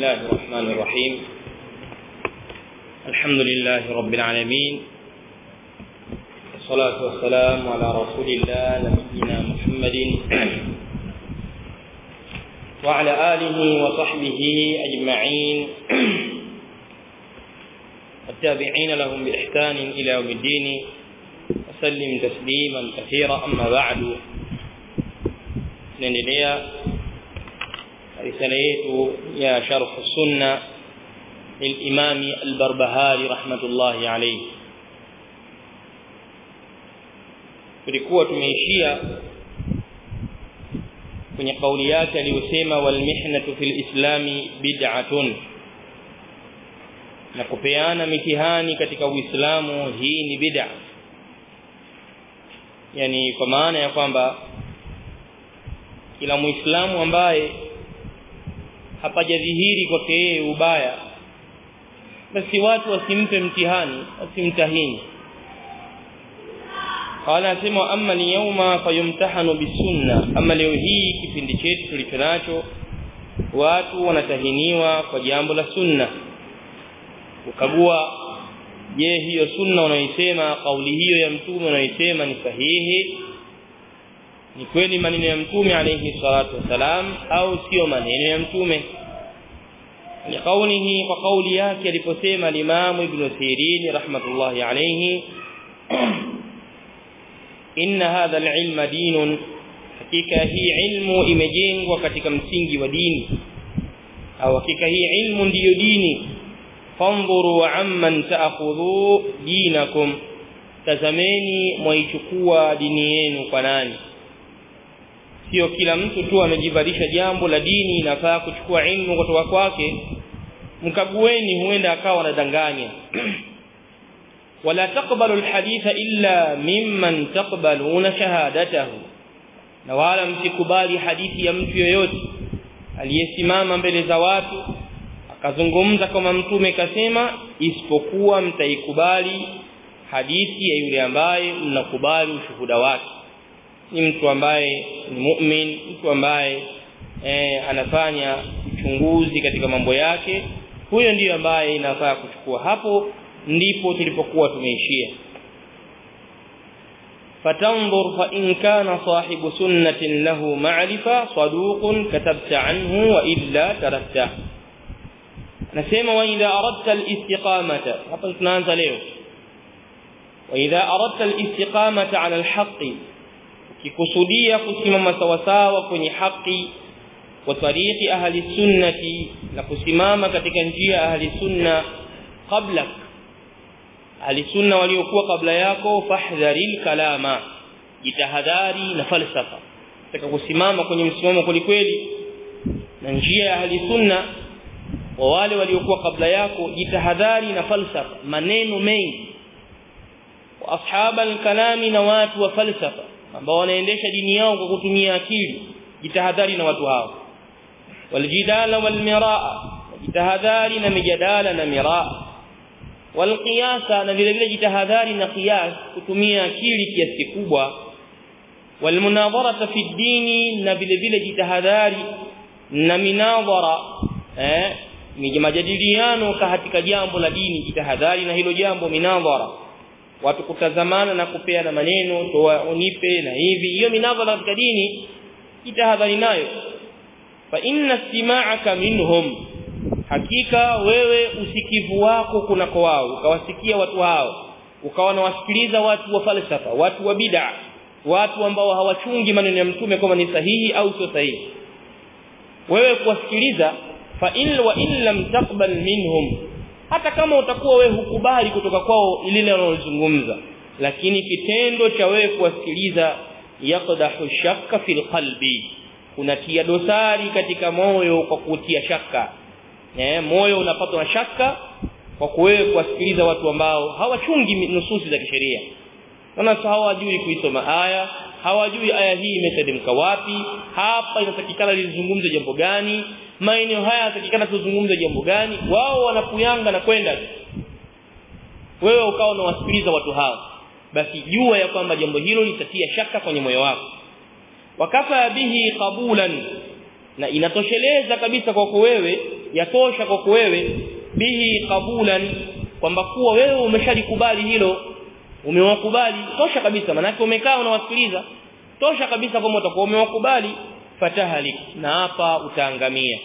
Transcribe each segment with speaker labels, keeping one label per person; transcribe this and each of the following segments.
Speaker 1: الله الرحمن الرحيم الحمد لله رب العالمين والصلاة والسلام على رسول الله نبينا محمد وعلى آله وصحبه أجمعين والتابعين لهم بإحسان إلى يوم الدين وسلم تسليما كثيرا أما بعد نendelea risala yetu ya sharh sunna للإمام البربهاري رحمة الله عليه tulikuwa tumeishia kwenye kauli yake aliyosema wal mihnatu fil islami bid'atun na kupeana mitihani katika uislamu hii ni bid'a yani kwa maana ya kwamba kila muislamu ambaye hapajadhihiri kwake yeye ubaya basi watu wasimpe mtihani wasimtahini qala asema amma ni yawma fayumtahanu bisunna ama leo hii kipindi chetu tulicho nacho watu wanatahiniwa kwa jambo la sunna ukagua je hiyo sunna unaoisema kauli hiyo ya mtume unaoisema ni sahihi ni kweli maneno ya mtume alayhi salatu wasalam au sio maneno ya mtume ni kaunihi kwa kauli yake aliposema limamu ibn sirin rahmatullahi alayhi inna hadha alilma dinun hakika hii ilmu imejengwa katika msingi wa dini au hakika hii ilmu ndiyo dini fanzuru amman ta'khudhu dinakum tazameni mwaichukua dini yenu kwa nani sio kila mtu tu amejivalisha jambo la dini inafaa kuchukua ilmu kutoka kwake mkagueni huenda akawa anadanganya wala taqbalu alhaditha illa mimman taqbaluna shahadatahu na wala msikubali hadithi ya mtu yoyote aliyesimama mbele za watu akazungumza kama mtume kasema isipokuwa mtaikubali hadithi ya yule ambaye mnakubali ushuhuda wake ni mtu ambaye ni mu'min mtu ambaye eh, anafanya uchunguzi katika mambo yake huyo ndiyo ambaye inafaa kuchukua hapo ndipo tulipokuwa tumeishia fatanzur fa in kana sahibu sunnatin lahu ma'rifa saduqun katabta anhu wa illa tarakta nasema wa idha aradta al-istiqamata hapa tunaanza leo wa idha aradta al-istiqamata 'ala al-haqqi ukikusudia kusimama sawasawa kwenye haki wa tariqi ahli sunnati na kusimama katika njia ahli sunna qablak ahli sunna waliokuwa kabla yako fahdharil kalama jitahadhari na falsafa taka kusimama kwenye msimamo kweli na njia ya ahli sunna wa wale waliokuwa kabla yako jitahadhari na falsafa maneno mengi wa ashabal kalami na watu wa falsafa ambao wanaendesha dini yao kwa kutumia akili jitahadhari na watu hao waljidala walmiraa jitahadhari na mijadala na miraa walqiyasa na vile vile jitahadhari na qiyas kutumia akili kiasi kikubwa walmunadharata fi dini na vile vile jitahadhari na minadhara eh majadiliano katika jambo la dini jitahadhari na hilo jambo minadhara watu kutazamana na kupeana maneno toa unipe na hivi hiyo minadhara katika dini jitahadhari nayo fa inna istima'aka minhum hakika wewe usikivu wako kuna kwa wao ukawasikia watu hao ukawa unawasikiliza watu wa falsafa watu wa bid'a watu ambao hawachungi maneno ya mtume kama ni sahihi au sio sahihi wewe kuwasikiliza fa in wa in lam taqbal minhum hata kama utakuwa wewe hukubali kutoka kwao lile wanalozungumza lakini kitendo cha wewe kuwasikiliza yaqdahu shakka fil qalbi kunatia dosari katika moyo kwa kutia shaka eh moyo unapatwa na shaka kwa wewe kuwasikiliza watu ambao hawachungi nususi za kisheria wana hawajui kuisoma aya hawajui aya hii imeteremka wapi hapa inatakikana lizungumze jambo gani maeneo haya yanatakikana tuzungumze jambo gani wao wanapuyanga na kwenda wewe ukawa unawasikiliza watu hao basi jua ya kwamba jambo hilo litatia shaka kwenye moyo wako wakafa bihi qabulan na inatosheleza kabisa kwako wewe yatosha kwako wewe bihi qabulan kwamba kuwa wewe umeshalikubali hilo umewakubali tosha kabisa manake umekaa unawasikiliza tosha kabisa kwamba utakuwa umewakubali fatahalik na hapa utaangamia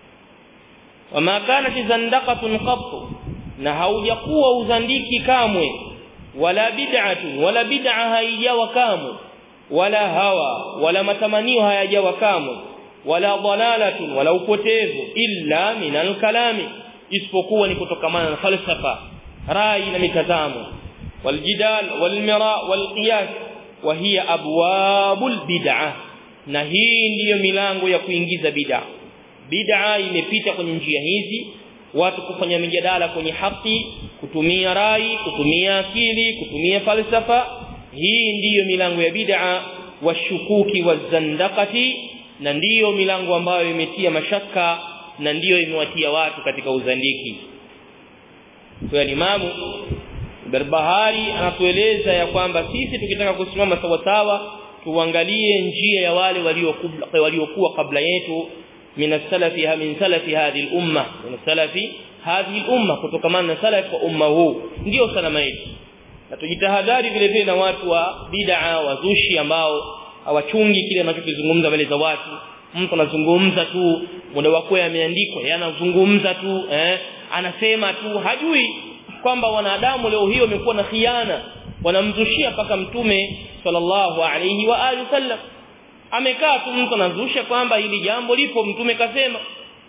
Speaker 1: wama kanat zandaqatun qat na haujakuwa uzandiki kamwe wala bid'atun wala bid'a haijawa kamwe wala hawa wala matamanio hayajawa kamwe wala dalalatun wala upotevu illa min alkalami isipokuwa ni kutokamana na falsafa rai na mitazamo waljidal walmira walqiyas wa hiya abwabul bid'ah na hii ndiyo milango ya kuingiza bid'a bid'a imepita kwenye njia hizi watu kufanya mijadala kwenye haki kutumia rai kutumia akili kutumia falsafa hii ndiyo milango ya bid'a washukuki wazandaqati na ndiyo milango ambayo imetia mashaka na ndiyo imewatia watu katika uzandiki kwa imamu Barbahari anatueleza ya kwamba sisi tukitaka kusimama sawa sawa tuangalie njia ya wale waliokuwa waliokuwa kabla yetu min salafi min salafi hadhihi al-umma min salafi hadhihi al-umma kutokamana na salaf wa umma huu ndio salama yetu na tujitahadhari vile vile na watu wa bid'a wazushi ambao hawachungi kile anachokizungumza mbele za watu mtu anazungumza tu muda wako yameandikwa yanazungumza tu eh anasema tu hajui kwamba wanadamu leo hiyo wamekuwa na khiana wanamzushia paka mtume sallallahu alayhi wa alihi wasallam amekaa tu mtu anazusha kwamba hili jambo lipo mtume kasema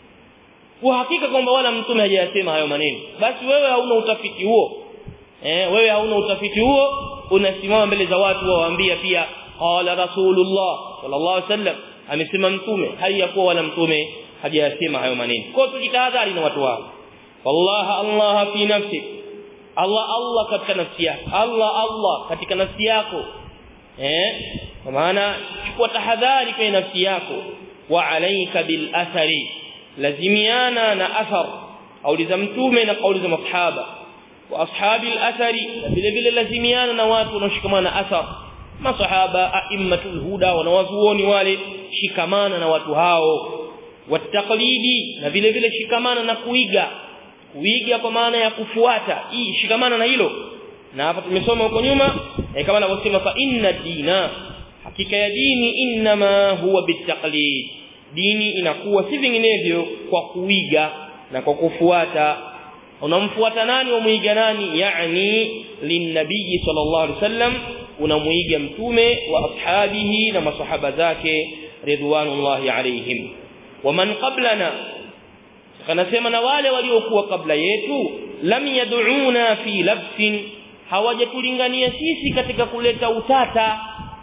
Speaker 1: kwa hakika kwamba wala mtume hajayasema hayo maneno basi wewe hauna utafiti huo eh wewe hauna utafiti huo unasimama mbele za watu waambia pia qala rasulullah sallallahu alayhi wasallam amesema mtume haiyakuwa wala mtume hajayasema hayo maneno kwa tujitahadhari na watu wao wallahi allah fi nafsi Allah Allah katika nafsi yako Allah Allah katika nafsi yako eh kwa maana chukua tahadhari kwenye nafsi yako wa alaika bil athari lazimiana na athar kauli za mtume na kauli za masahaba wa ashabi al athari vile vile lazimiana na watu wanaoshikamana na athar masahaba aimmatul huda wanawazuoni wale shikamana na watu hao wataqlidi na vile vile shikamana na kuiga kuiga kwa maana ya kufuata hii shikamana na hilo na hapa tumesoma huko nyuma eh, kama anavyosema fa inna dina hakika ya dini inma huwa bitaqlid dini inakuwa si vinginevyo kwa kuiga na kwa kufuata unamfuata nani umuiga nani yani linnabii sallallahu alaihi wasallam unamuiga mtume wa ashabihi na masahaba zake ridwanullahi alaihim waman qablana kanasema na wale waliokuwa kabla yetu lam yad'una fi labsin hawajatulingania sisi katika kuleta utata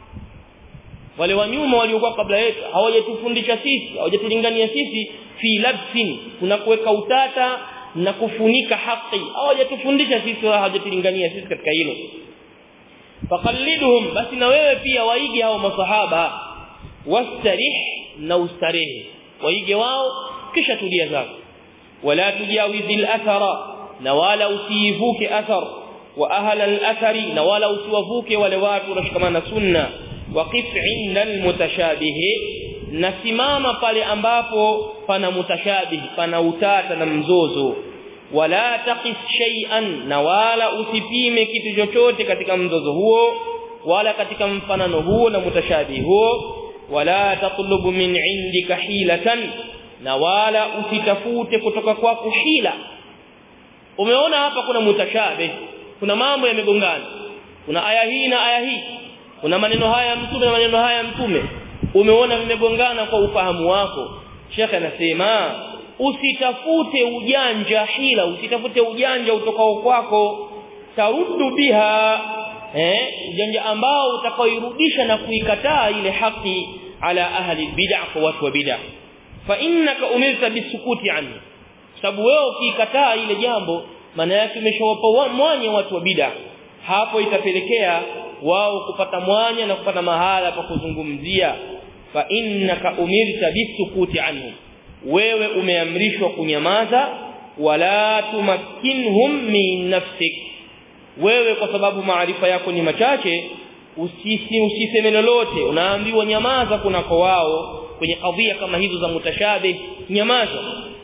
Speaker 1: wale wa nyuma waliokuwa kabla yetu hawajatufundisha sisi hawajatulingania sisi fi labsin kuna kuweka utata na kufunika haki hawajatufundisha sisi wala hawajatulingania sisi katika hilo faqalliduhum basi na wewe pia waige hao masahaba wastarih na ustarehe waige wao kisha tulia zako wala tujawizi al-athara na wala usivuke athar wa ahla al-athari na wala usiwavuke wale watu wanashikamana na sunna waqif inda al-mutashabih nasimama pale ambapo pana mutashabih pana utata na mzozo wala taqis shay'an na wala usipime kitu chochote katika mzozo huo wala katika mfanano huo na mutashabih huo wala tatlubu min indika hilatan na wala usitafute kutoka kwako hila umeona hapa kuna mutashabih kuna mambo yamegongana kuna aya hii na aya hii kuna maneno haya mtume na maneno haya mtume umeona vimegongana kwa ufahamu wako shekhe anasema usitafute ujanja hila usitafute ujanja utokao kwako taruddu biha eh ujanja ambao utakaoirudisha na kuikataa ile haki ala ahli bid'ah kwa watu wa bid'ah fa innaka umirta bisukuti anhu sababu wewe ukikataa ile jambo maana yake umeshawapa mwanya watu wa bid'ah hapo itapelekea wao kupata mwanya na kupata mahala pa kuzungumzia fa innaka umirta bisukuti anhu wewe umeamrishwa kunyamaza wala tumakkinhum min nafsik wewe kwa sababu maarifa yako ni machache usisi usiseme lolote unaambiwa nyamaza kunako wao kwenye kadhia kama hizo za mutashabih nyamaza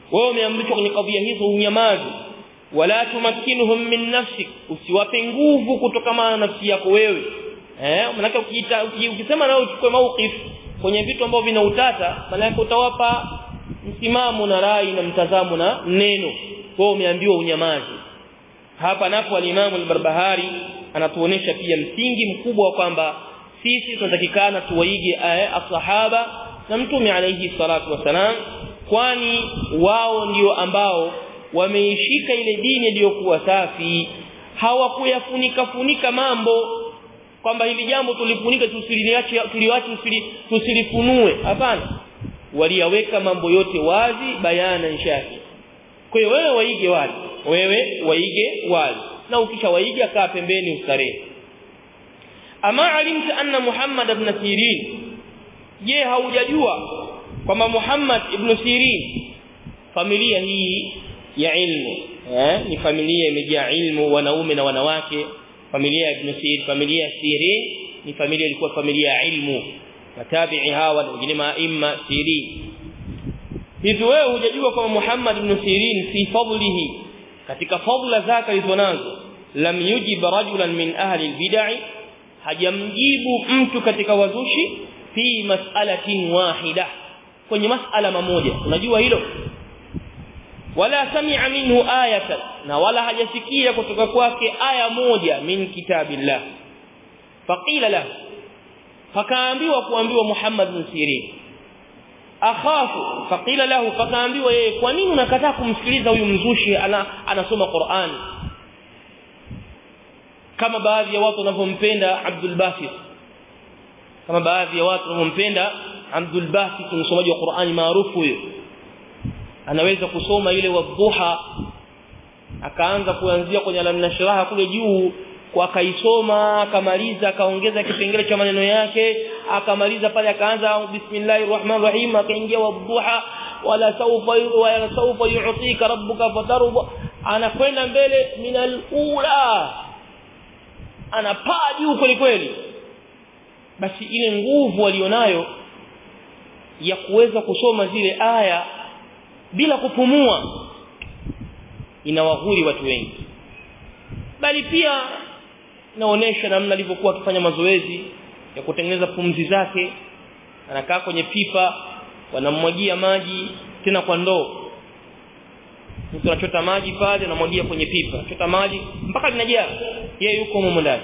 Speaker 1: wewe umeamrishwa kwenye kadhia hizo unyamazi wala tumakinuhum min nafsik usiwape nguvu kutokana na nafsi yako wewe eh maana ukiita ukisema nao uchukue mauqif kwenye vitu ambavyo vina utata maana utawapa msimamo na rai na mtazamo na neno kwa umeambiwa unyamazi hapa napo al-Imam al-Barbahari anatuonesha pia msingi mkubwa wa kwamba sisi tunatakikana tuwaige asahaba na mtume alayhi salatu wasalam kwani wao ndio ambao wameishika ile dini iliyokuwa safi hawakuyafunika funika mambo kwamba hili jambo tulifunika tusiliache tuliwache tusilifunue hapana waliyaweka mambo yote wazi bayana shafi kwa hiyo wewe waige wale wewe waige wale na ukisha waiga kaa pembeni ustarehe ama alimta anna Muhammad ibn Sirin je haujajua kwamba Muhammad ibn Sirin familia hii ya ilmu eh ni familia imejaa ilmu wanaume na wanawake familia ya ibn Sirin familia ya Sirin ni familia ilikuwa familia ya ilmu matabi'i hawa na wengine maima Sirin hivi wewe hujajua kwamba Muhammad ibn Sirin fi fadlihi katika fadla zake alizonazo lam yujib rajulan min ahli albid'i hajamjibu mtu katika wazushi fi mas'alatin wahida kwenye mas'ala mamoja unajua hilo wala sami'a minhu ayatan na wala hajasikia kutoka kwake aya moja min kitabillah faqila lahu fakaambiwa kuambiwa Muhammad bin Sirin akhafu faqila lahu fakaambiwa yeye kwa nini unakataa kumsikiliza huyu mzushi ana anasoma Qur'an kama baadhi ya watu wanavyompenda Abdul Basit kama baadhi ya watu wanavyompenda Abdul Basit msomaji wa Qur'ani maarufu huyo anaweza kusoma ile wadhuha akaanza kuanzia kwenye alamnashraha kule juu kwa akaisoma akamaliza akaongeza kipengele cha maneno yake akamaliza pale akaanza bismillahir rahmanir rahim akaingia wadhuha wala sawfa wala sawfa yu'tika rabbuka fatarda anakwenda mbele minal ula anapaa juu kweli kweli basi ile nguvu alionayo ya kuweza kusoma zile aya bila kupumua inawahuri watu wengi bali pia inaonesha namna alivyokuwa akifanya mazoezi ya kutengeneza pumzi zake anakaa kwenye pipa wanamwagia maji tena kwa ndoo mtu anachota maji pale anamwagia kwenye pipa chota maji mpaka linajaa yeye yuko humo ndani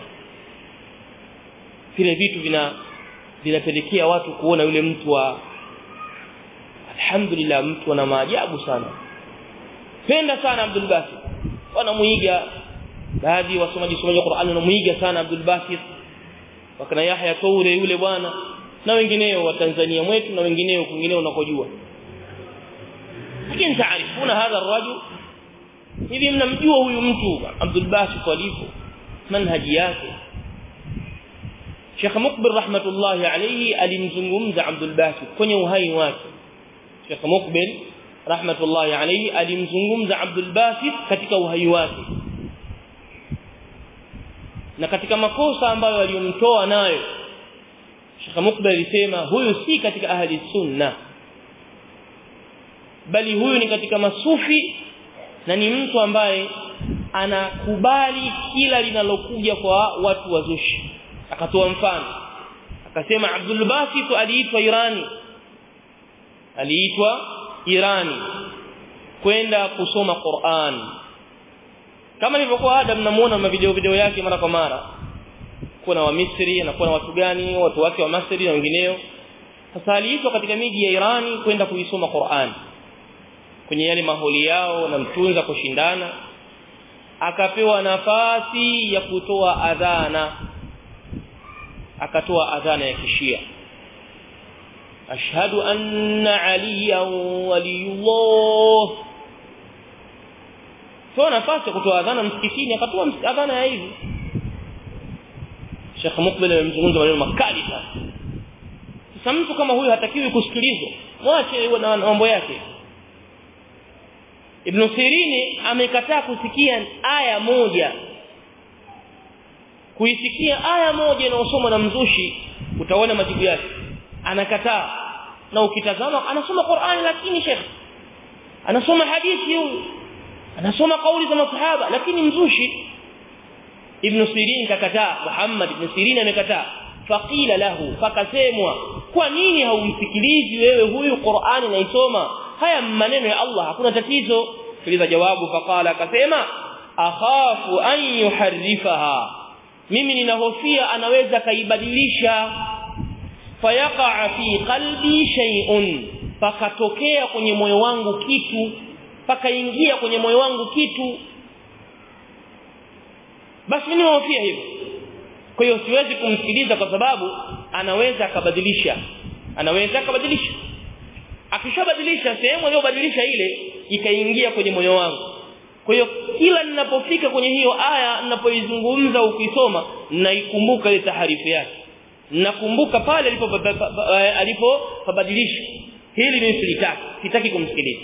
Speaker 1: vile vitu vina vinapelekea watu kuona yule mtu wa alhamdulillah mtu ana maajabu sana penda sana Abdul Basit wanamuiga baadhi ya wasomaji somaji wa Qur'an wanamuiga sana Abdul Basit wakana Yahya Toure yule bwana na wengineo wa Tanzania mwetu na wengineo kwingineo unakojua lakini taarifuna hadha arrajul hivi mnamjua huyu mtu Abdul Basit alivyo manhaji yake Sheikh Mukbil rahmatullahi alayhi alimzungumza Abdul Basit kwenye uhai wake Sheikh Mukbil rahmatullahi alayhi alimzungumza Abdul Basit katika uhai wake na katika makosa ambayo aliyomtoa nayo Sheikh Mukbil alisema huyu si katika ahli sunna bali huyu ni katika masufi na ni mtu ambaye anakubali kila linalokuja kwa watu wazushi akatoa mfano akasema Abdul Basit aliitwa Irani aliitwa Irani kwenda kusoma Qur'an kama nilivyokuwa ada mnamuona ma video video yake mara kwa mara kuna wa Misri na kuna watu gani watu wake wa Misri na wengineo sasa aliitwa katika miji ya Irani kwenda kuisoma Qur'an kwenye yale maholi yao na mtunza kushindana akapewa nafasi ya kutoa adhana akatoa adhana ya kishia ashhadu anna aliyan waliyullah toa nafasi ya kutoa adhana msikitini akatoa adhana ya hivi Sheikh Mukbil amemzungumza maneno makali sana sasa mtu kama huyu hatakiwi kusikilizwa mwache na mambo yake Ibn Sirini amekataa kusikia aya moja kuisikia aya moja inayosomwa na mzushi utaona majibu yake anakataa na ukitazama anasoma Qur'ani lakini Sheikh anasoma hadithi huyu anasoma kauli za masahaba lakini mzushi ibn sirin kakataa muhammad ibn sirin amekataa faqila lahu fakasemwa kwa nini haumsikilizi wewe huyu qur'ani naisoma haya maneno ya allah hakuna tatizo sikiliza jawabu faqala akasema akhafu an yuharrifaha mimi ninahofia anaweza kaibadilisha fayaqa fi qalbi shay'un pakatokea kwenye moyo wangu kitu pakaingia kwenye moyo wangu kitu basi mimi nahofia hivyo kwa hiyo siwezi kumsikiliza kwa sababu anaweza akabadilisha anaweza akabadilisha akishabadilisha sehemu aliyobadilisha ile ikaingia kwenye moyo wangu kwa hiyo kila ninapofika kwenye hiyo aya ninapoizungumza ukisoma naikumbuka ile taharifu yake nakumbuka pale alipo alipobadilisha hili ni silitaki sitaki kumsikiliza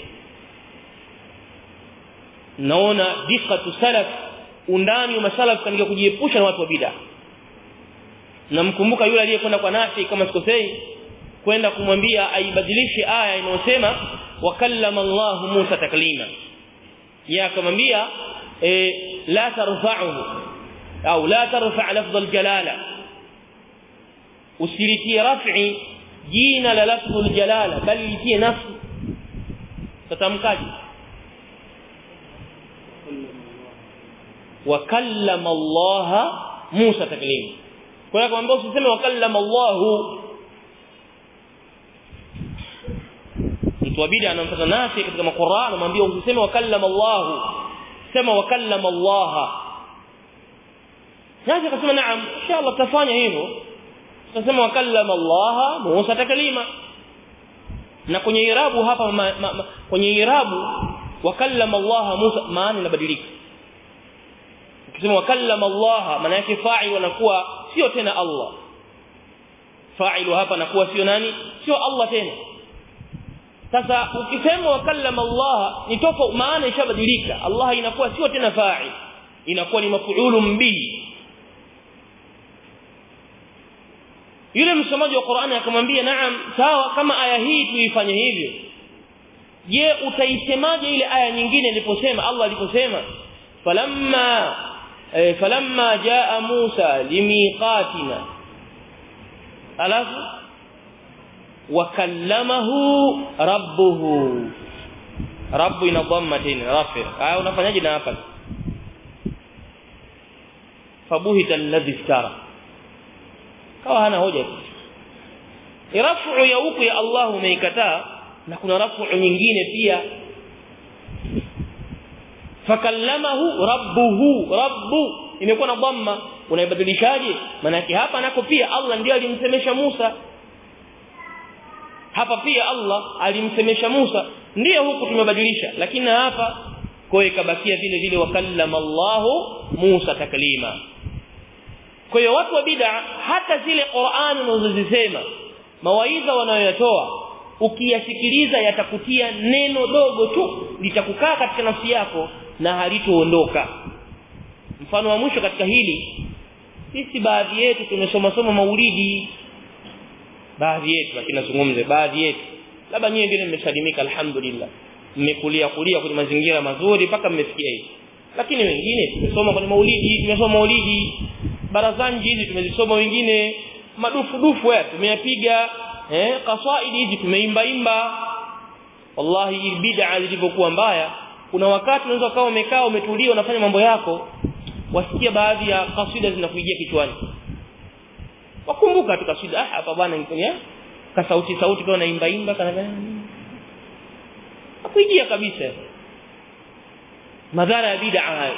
Speaker 1: naona diqatu salaf undani wa masalaf katika kujiepusha na watu wa bid'a namkumbuka yule aliyekwenda kwa Nafi kama sikosei kwenda kumwambia aibadilishe aya inayosema wakallama Allah Musa taklima ya akamwambia e, la tarfa'uhu au la tarfa' lafdh aljalala usilitie raf'i jina la lafdh aljalala bali litie nafsi tatamkaje wakallama Allah Musa taklima kwa hiyo akamwambia usiseme wakallama Allah mtu wa bid'a anamfuata nasi katika Qur'an anamwambia usiseme wakallama Allah sema wakallama Allah nasi akasema naam inshallah tafanya hivyo tutasema wakallama Allah Musa taklima na kwenye irabu hapa ma, ma, ma, kwenye irabu wakallama Allah Musa maana inabadilika ukisema wakallama Allah maana yake fa'il wanakuwa sio tena Allah fa'ilu hapa nakuwa sio nani sio Allah tena sasa ukisema wakallama Allah ni tofauti maana ishabadilika Allah inakuwa sio tena fa'il inakuwa ni maf'ulun bihi yule msomaji wa Qur'ani akamwambia naam sawa kama aya hii tuifanye hivyo je utaisemaje ile aya nyingine iliposema Allah aliposema falamma eh, falamma jaa Musa limiqatina alafu wakallamahu rabbuhu rabbu ina dhamma tena rafi aya unafanyaje na hapa fabuhita alladhi iftara kawa hana hoja rafu ya huku ya Allah umeikataa na kuna rafu nyingine pia fakallamahu rabbuhu rabbu imekuwa na dhamma unaibadilishaje maana yake hapa nako pia Allah ndiye alimsemesha Musa hapa pia Allah alimsemesha Musa ndiyo huku tumebadilisha lakini hapa kwa ikabakia vile vile wakallama Allahu Musa taklima kwa hiyo watu wa bid'a hata zile Qur'ani unazozisema mawaidha wanayoyatoa ukiyasikiliza yatakutia neno dogo tu litakukaa katika nafsi yako na halitoondoka mfano wa mwisho katika hili sisi baadhi yetu tumesoma soma maulidi baadhi yetu lakini nazungumze baadhi yetu labda nyinyi wengine mmesalimika alhamdulillah mmekulia kulia kwenye mazingira mazuri mpaka mmefikia hivi lakini wengine tumesoma kwenye maulidi tumesoma maulidi barazani hizi tumezisoma wengine madufu dufu haya tumeyapiga eh kasaidi hizi tumeimba imba wallahi hii bid'a zilivyokuwa mbaya kuna wakati unaweza kama umekaa umetulia unafanya mambo yako wasikia baadhi ya kasida zinakuijia kichwani wakumbuka tu kasida ah hapa bwana nikonia ka sauti sauti kwa naimba imba kana akuijia kabisa madhara ya bid'a hayo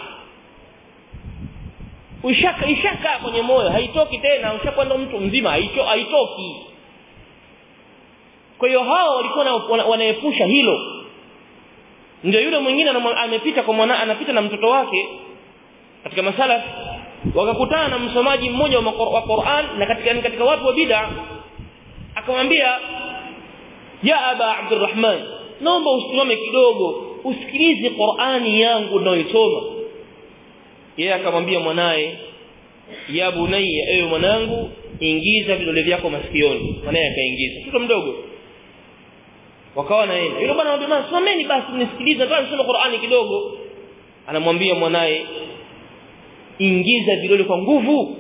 Speaker 1: ushaka ishaka kwenye moyo haitoki tena ushakwenda mtu mzima haito haitoki kwa hiyo hao walikuwa wanaepusha hilo ndio yule mwingine amepita kwa mwana anapita na mtoto wake katika masala wakakutana na msomaji mmoja wa Qur'an na katika katika watu wa bid'a akamwambia ya aba abdurrahman naomba usimame kidogo usikilize Qur'ani yangu ninayoisoma yeye akamwambia mwanae ya bunayya ewe mwanangu ingiza vidole vyako masikioni mwanae akaingiza mtoto mdogo wakawa na yeye yule bwana anamwambia someni basi mnisikilize basi nisome Qur'ani kidogo anamwambia mwanae ingiza vidole kwa nguvu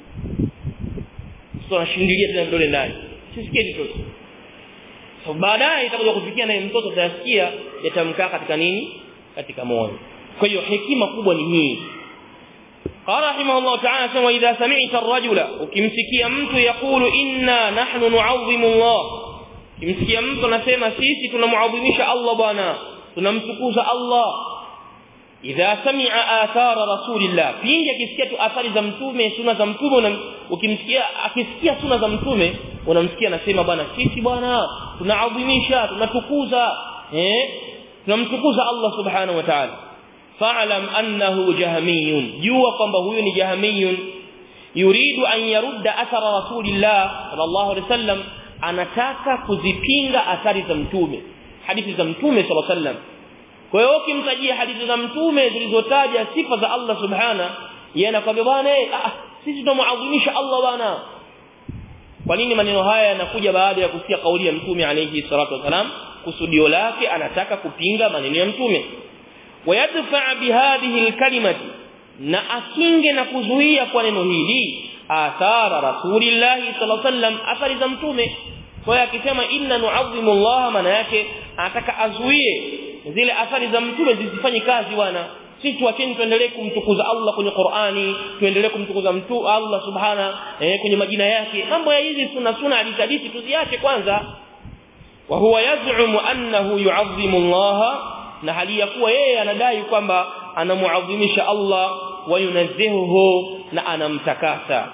Speaker 1: sio anashindilia tena vidole ndani sisikie mtoto so baadaye itakuja kufikia naye mtoto atasikia yatamkaa katika nini katika moyo kwa hiyo hekima kubwa ni hii قال رحمه الله تعالى واذا سمعت الرجل ukimsikia mtu yakulu inna nahnu nu'azzimu Allah ukimsikia mtu anasema sisi tunamuadhimisha Allah bwana tunamtukuza Allah idha sami'a athara rasulillah pindi akisikia tu athari za mtume sunna za mtume ukimsikia akisikia sunna za mtume unamsikia anasema bwana sisi bwana tunaadhimisha tunatukuza eh tunamtukuza Allah subhanahu wa ta'ala fa'lam annahu jahmiyun jua kwamba huyu ni jahmiyun yuridu an yarudda athara rasulillah sallallahu alaihi wasallam anataka kuzipinga athari za mtume hadithi za mtume sallallahu alaihi wasallam kwa hiyo ukimtajia hadithi za mtume zilizotaja sifa za Allah subhana yeye anakwambia bwana ah sisi tunamuadhimisha Allah bwana kwa nini maneno haya yanakuja baada ya kusikia kauli ya mtume alayhi salatu wasalam kusudio lake anataka kupinga maneno ya mtume wayadfa bihadhihi alkalimati na akinge na kuzuia kwa neno hili athara rasulillah sallallahu alaihi wasallam athari za mtume kwa hiyo akisema inna nu'azzimu Allah maana yake anataka azuie zile athari za mtume zisifanye kazi bwana sisi tuacheni tuendelee kumtukuza Allah kwenye Qur'ani tuendelee kumtukuza mtu Allah subhana eh, kwenye majina yake mambo ya hizi sunna sunna hadithi tuziache kwanza wa huwa yaz'umu annahu yu'azzimu Allah na hali ya kuwa yeye anadai kwamba anamuadhimisha Allah wa yunazzihuhu na anamtakasa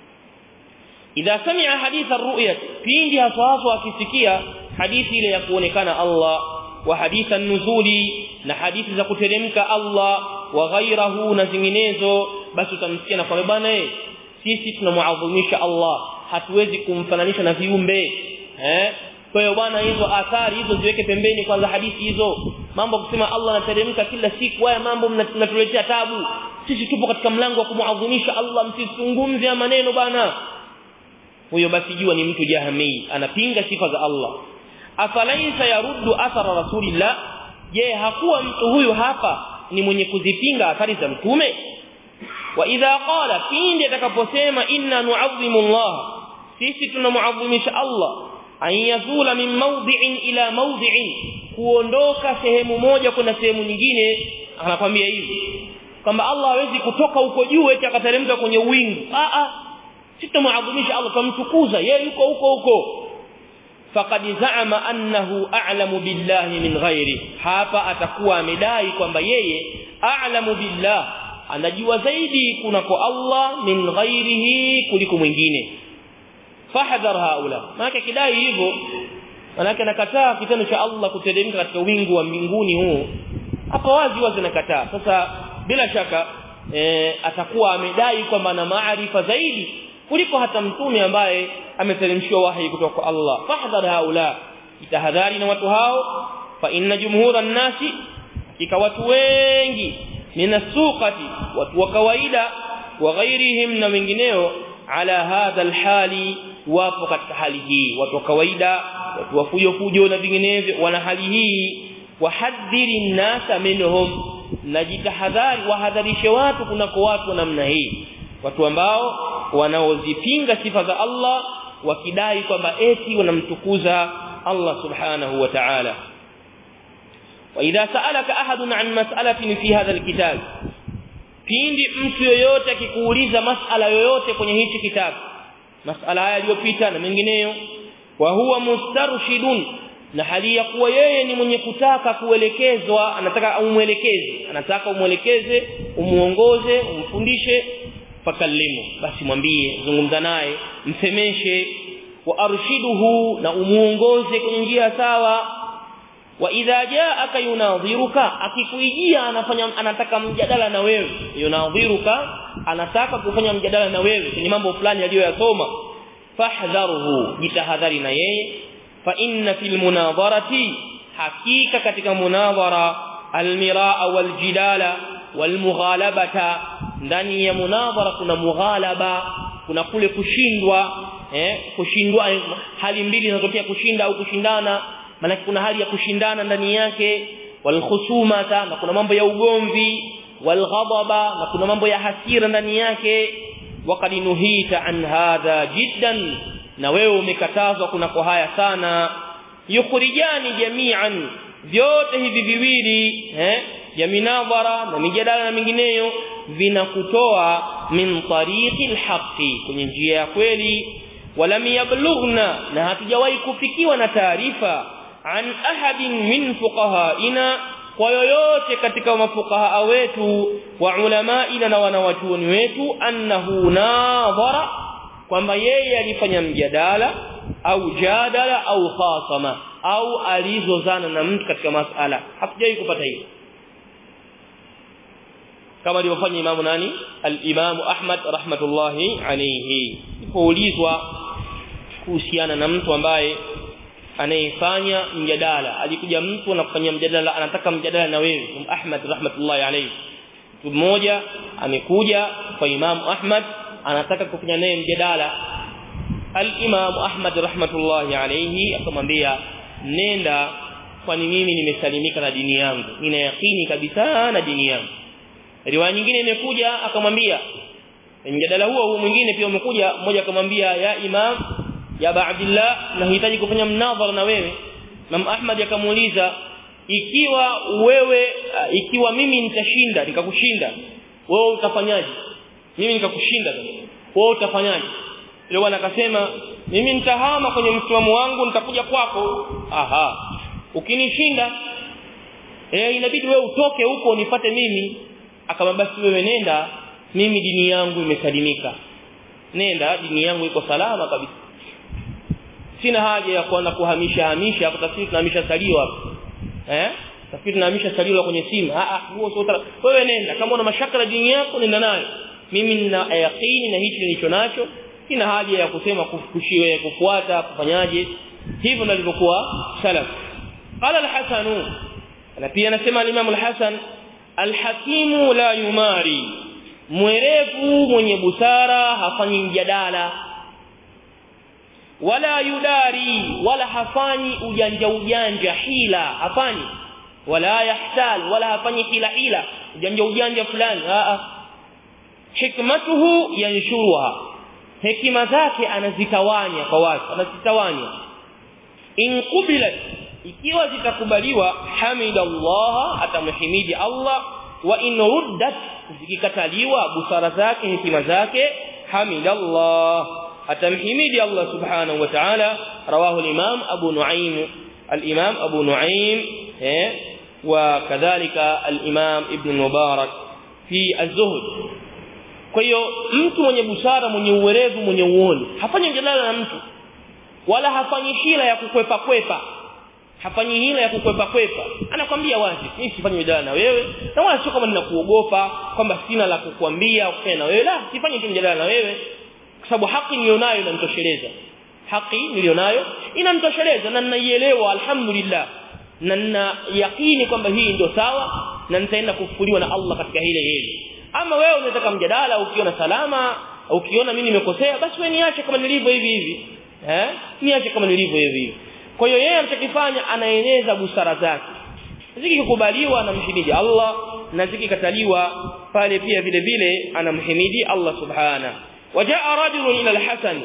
Speaker 1: idha sami'a hadith ar-ru'ya pindi haswa akisikia hadithi ile ya kuonekana Allah wa haditha nuzuli na hadithi za kuteremka Allah wa ghairahu na zinginezo basi utamsikia na kwamba bwana eh sisi tunamuadhimisha Allah hatuwezi kumfananisha na viumbe eh kwa hiyo bwana hizo athari hizo ziweke pembeni kwanza hadithi hizo mambo kusema Allah anateremka kila siku haya mambo mnatuletea tabu sisi tupo katika mlango wa kumuadhimisha Allah msizungumze maneno bana huyo basi jua ni mtu jahmi anapinga sifa za Allah afalaisa yaruddu athara rasulillah je hakuwa mtu huyu hapa ni mwenye kuzipinga athari za mtume wa idha qala pindi atakaposema inna nu'azzimu Allah sisi tunamuadhimisha Allah an yazula min mawdi'in ila mawdi'in kuondoka sehemu moja kwenda sehemu nyingine anakwambia hivi kwamba Allah hawezi kutoka huko juu eti akateremka kwenye wingu a a sisi tunamuadhimisha Allah tumtukuza yeye yuko huko huko faqad za'ama annahu a'lamu billahi min ghairi hapa atakuwa amedai kwamba yeye a'lamu billah anajua zaidi kunako Allah min ghairihi kuliko mwingine fahdhar haula maana kidai hivyo maana anakataa kitendo cha Allah kuteremka katika wingu wa mbinguni huu hapa wazi wazi anakataa sasa bila shaka e, atakuwa amedai kwamba ana maarifa zaidi kuliko hata mtume ambaye ameteremshiwa wahi kutoka kwa Allah fahdhar haula itahadhari na watu hao fa inna jumhura nasi kika watu wengi minasuqati watu wa kawaida wa ghairihim na wengineo ala hadha alhali wapo katika hali hii watu wa kawaida watu wa fujo fujo na vinginevyo wana hali hii wahadhiri nasa minhum najitahadhari wahadharishe watu kunako watu namna hii watu ambao wanaozipinga sifa za Allah wakidai kwamba eti wanamtukuza Allah subhanahu wa ta'ala واذا سالك احد عن مساله في هذا الكتاب pindi mtu yoyote akikuuliza masala yoyote kwenye hichi kitabu masala haya yaliyopita na mengineyo wa huwa mustarshidun na hali ya kuwa yeye ni mwenye kutaka kuelekezwa anataka umwelekeze anataka umwelekeze umuongoze umfundishe fakallimu basi mwambie zungumza naye msemeshe wa arshiduhu na umuongoze kwenye njia sawa wa idha jaaka yunadhiruka akikuijia anafanya anataka mjadala na wewe yunadhiruka anataka kufanya mjadala na wewe kwenye mambo fulani aliyoyasoma fahdharuhu jitahadhari na yeye fa inna fil munadharati hakika katika munadhara almiraa waljidala walmughalabata ndani ya munadhara kuna mughalaba kuna kule kushindwa eh kushindwa hali mbili zinatokea kushinda au kushindana maana kuna hali ya kushindana ndani yake walkhusumata na kuna mambo ya ugomvi walghadaba na kuna mambo ya hasira ndani yake waqad nuhita an hadha jiddan na wewe umekatazwa kuna kwa haya sana yukhrijani jami'an vyote hivi viwili eh ya minadhara na mijadala na mingineyo vinakutoa min tariqi alhaqi kwenye njia ya kweli walam yablughna na hatujawahi kufikiwa na taarifa an ahadin min fuqahaina kwa yoyote katika mafuqaha wetu wa ulamaina na wanawachuoni wetu annahu nadhara kwamba yeye alifanya mjadala au jadala au khasama au alizozana na mtu katika masala hatujawahi kupata hilo kama alivyofanya imamu nani al-imamu Ahmad rahmatullahi alayhi ilipoulizwa kuhusiana na mtu ambaye anayefanya mjadala alikuja mtu anafanya mjadala anataka mjadala na wewe Ahmad rahmatullahi alayhi mtu mmoja amekuja kwa imamu Ahmad anataka kufanya naye mjadala al-imamu Ahmad rahmatullahi alayhi akamwambia nenda kwani mimi nimesalimika na dini yangu nina yakini kabisa na dini yangu riwaya nyingine imekuja akamwambia mjadala huo huo mwingine pia umekuja mmoja akamwambia ya imam ya Abdullah nahitaji kufanya mnadhara na wewe Imam Ahmad akamuuliza ikiwa wewe ikiwa mimi nitashinda nikakushinda wewe utafanyaje mimi nikakushinda wewe utafanyaje yule bwana akasema mimi nitahama kwenye msimamo wangu nitakuja kwako aha ukinishinda eh inabidi wewe utoke huko unipate mimi akamwambia basi wewe nenda mimi dini yangu imesalimika nenda dini yangu iko salama kabisa sina haja ya kuanza kuhamisha hamisha hapo tafsiri tunahamisha salio hapo eh tafsiri tunahamisha salio kwenye simu ah ah huo sio wewe nenda kama una mashaka na dini yako nenda nayo mimi nina yaqini na hichi nilicho nacho sina haja ya kusema kufukushiwe kufuata kufanyaje hivyo ndivyo alivyokuwa salaf qala al-hasan na pia anasema al-imam al-hasan al-hakimu la yumari mwerevu mwenye busara hafanyi mjadala wala yudari wala hafanyi ujanja ujanja hila hafanyi wala yahtal wala hafanyi hila hila ujanja ujanja fulani a hikmatuhu yanshuruha hekima zake anazitawanya kwa watu anazitawanya in qubilat ikiwa zitakubaliwa hamidallah atamhimidi Allah wa in ruddat zikikataliwa busara zake hekima zake hamidallah atamhimidi Allah subhanahu wa ta'ala rawahu al-imam Abu Nu'aym al-imam Abu Nu'aym eh wa kadhalika al-imam Ibn Mubarak fi az-zuhd kwa hiyo mtu mwenye busara mwenye uwerevu mwenye uoni hafanyi mjadala na mtu wala hafanyi hila ya kukwepa kwepa hafanyi hila ya kukwepa kwepa anakwambia wazi mimi sifanyi mjadala na wewe na wala sio kama ninakuogopa kwamba sina la kukuambia kufanya na wewe la sifanyi tu mjadala na wewe kwa sababu haki nilionayo inanitosheleza haki nilionayo inanitosheleza na ninaielewa alhamdulillah na nina yakini kwamba hii ndio sawa na nitaenda kufufuliwa na Allah katika hile hili ama wewe unataka mjadala ukiona salama ukiona mimi nimekosea basi wewe niache kama nilivyo hivi hivi eh niache kama nilivyo hivi hivi kwa hiyo yeye anachokifanya anaeneza busara zake zikikubaliwa anamhimidi Allah na zikikataliwa pale pia vile vile anamhimidi Allah subhana wajaa rajulun ila al-Hasan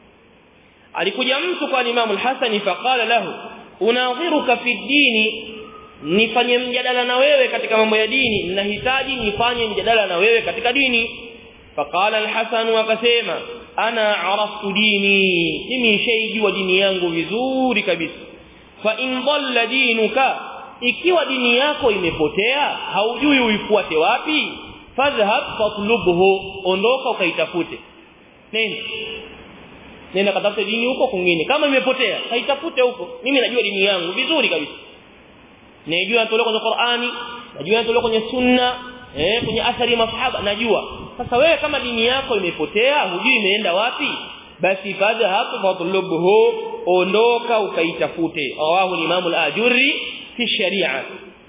Speaker 1: alikuja mtu kwa Imam al-Hasan faqala lahu unadhiruka fi dini nifanye mjadala na wewe katika mambo ya dini ninahitaji nifanye mjadala na wewe katika dini faqala al-Hasan akasema ana araftu dini mimi shaijua dini yangu vizuri kabisa fa in dhalla dinuka ikiwa dini yako imepotea haujui uifuate wapi fadhhab fatlubhu ondoka ukaitafute nenda nenda katafute dini huko kwingine kama imepotea kaitafute huko mimi najua dini yangu vizuri kabisa najua natolewa kwenye Qur'ani najua natolewa kwenye sunna eh kwenye athari ya masahaba najua sasa wewe kama dini yako imepotea hujui imeenda wapi basi fadha hapo fatlubhu ondoka ukaitafute rawahu al-imam al-ajurri fi sharia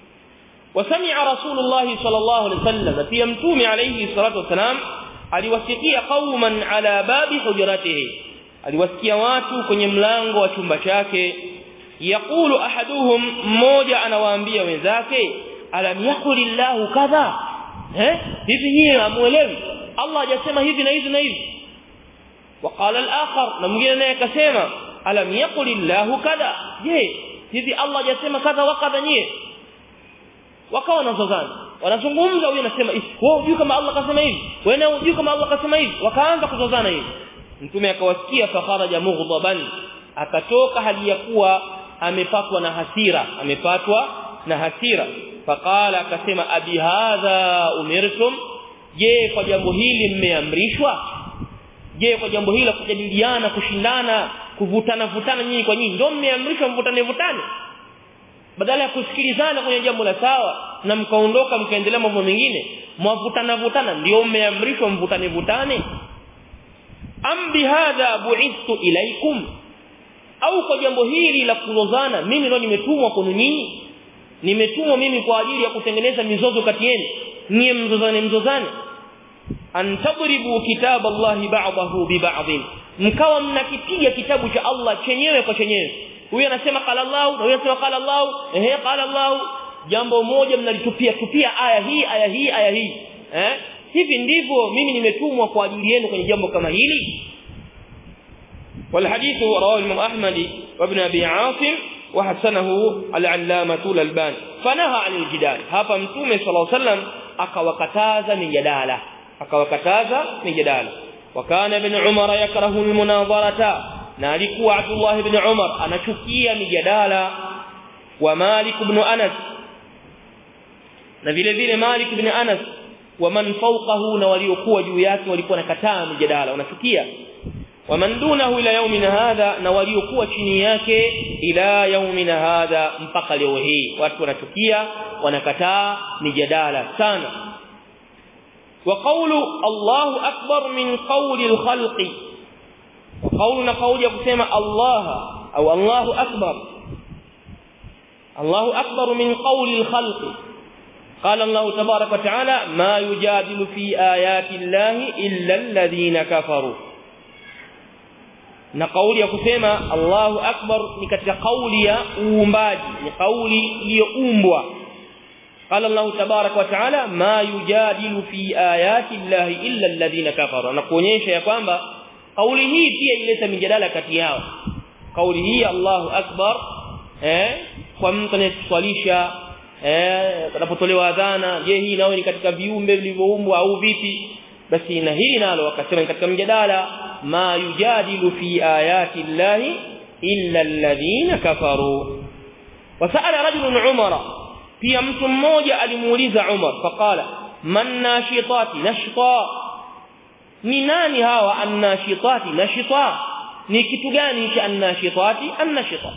Speaker 1: وسمع رسول الله صلى الله عليه وسلم في متوم عليه الصلاه والسلام aliwasikia qauman ala babi hujratihi aliwasikia watu kwenye mlango wa chumba chake yaqulu ahaduhum mmoja anawaambia wenzake alam yaqulillahu kadha eh hivi nyie hamuelewi Allah hajasema hivi na hivi na hivi وقال الآخر na mwingine naye akasema alam yaqulillahu kadha je hivi Allah hajasema kadha wa kadha nyie wakawa wanazozana wanazungumza huyu anasema hivi wewe unajua kama Allah kasema hivi wewe unajua kama Allah kasema hivi wakaanza kuzozana hivi mtume akawasikia fakharaja mughdaban akatoka hali ya kuwa amepatwa na hasira amepatwa na hasira faqala akasema abi hadha umirtum je kwa jambo hili mmeamrishwa je kwa jambo hili la kujadiliana kushindana kuvutana vutana nyinyi kwa nyinyi ndio mmeamrishwa mvutane vutane badala ya kusikilizana kwenye jambo la sawa na mkaondoka mkaendelea mambo mengine mwavutana vutana ndio mmeamrishwa mvutane vutane am bihadha bu'ithtu ilaikum au kwa jambo hili la kuzozana mimi ndio nimetumwa kwenu nyinyi nimetumwa mimi kwa ajili ya kutengeneza mizozo kati yenu nyie mzozane mzozane antadribu kitab Allah ba'dahu bi ba'd mkawa mnakipiga kitabu cha Allah chenyewe kwa chenyewe huyu anasema qala Allah na huyu anasema qala Allah ehe qala Allah jambo moja mnalitupia tupia aya hii aya hii aya hii eh hivi ndivyo mimi nimetumwa kwa ajili yenu kwenye jambo kama hili والحديث رواه الإمام أحمد وابن أبي عاصم وحسنه العلامة الألباني فنهى عن الجدال هذا متومه صلى الله عليه وسلم akawakataza mijadala akawakataza mijadala wakana ibn umar yakrahu almunadharata na alikuwa abdullah ibn umar anachukia mijadala wa malik ibn anas na vile vile malik ibn anas wa man fawqahu na waliokuwa juu yake walikuwa nakataa mijadala wanachukia waman dunahu ila yaumina hadha na waliokuwa chini yake ila yaumina hadha mpaka leo hii watu wanachukia wanakataa mijadala sana wa qawlu Allahu akbar min qawli al-khalqi qawlu na qawli ya kusema Allah au Allahu akbar Allahu akbar min qawli al-khalqi قال الله تبارك وتعالى ما يجادل في آيات الله إلا الذين كفروا na kauli ya kusema Allahu Akbar ni katika kauli ya uumbaji ni kauli iliyoumbwa قال الله تبارك وتعالى ما يجادل في آيات الله إلا الذين كفروا nakuonyesha ya kwamba kauli hii pia ileta mijadala kati yao kauli hii Allahu Akbar eh kwa mtu anayeswalisha eh anapotolewa adhana je hii nao ni katika viumbe vilivyoumbwa au vipi basi na hili nalo wakasema katika mjadala ma yujadilu fi ayati llahi illa alladhina kafaru wasala rajulun umara pia mtu mmoja alimuuliza umar faqala man nashitati nashita ni nani hawa annashitati nashita ni kitu gani cha annashitati annashita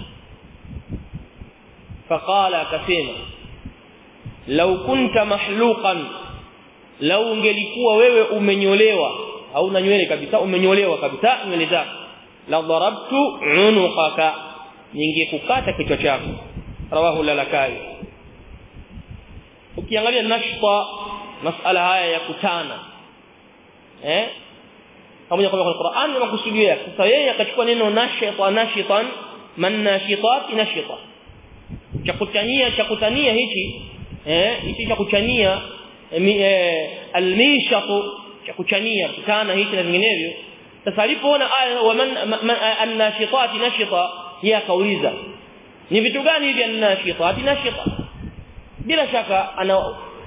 Speaker 1: faqala akasema law kunta mahluqan lau ungelikuwa wewe umenyolewa au na nywele kabisa umenyolewa kabisa nywele zako la darabtu unuqaka ningekukata kichwa chako rawahu lalakai ukiangalia nashta masala haya ya kutana eh pamoja kwa Qur'an na makusudio yake sasa yeye akachukua neno nashita nashitan man nashitat nashita cha kutania cha kutania hichi eh hichi cha kuchania almishatu cha kuchania kutana hichi na vinginevyo sasa alipoona aya wa man annashitati nashita yeye akauliza ni vitu gani hivi annashitati nashita bila shaka ana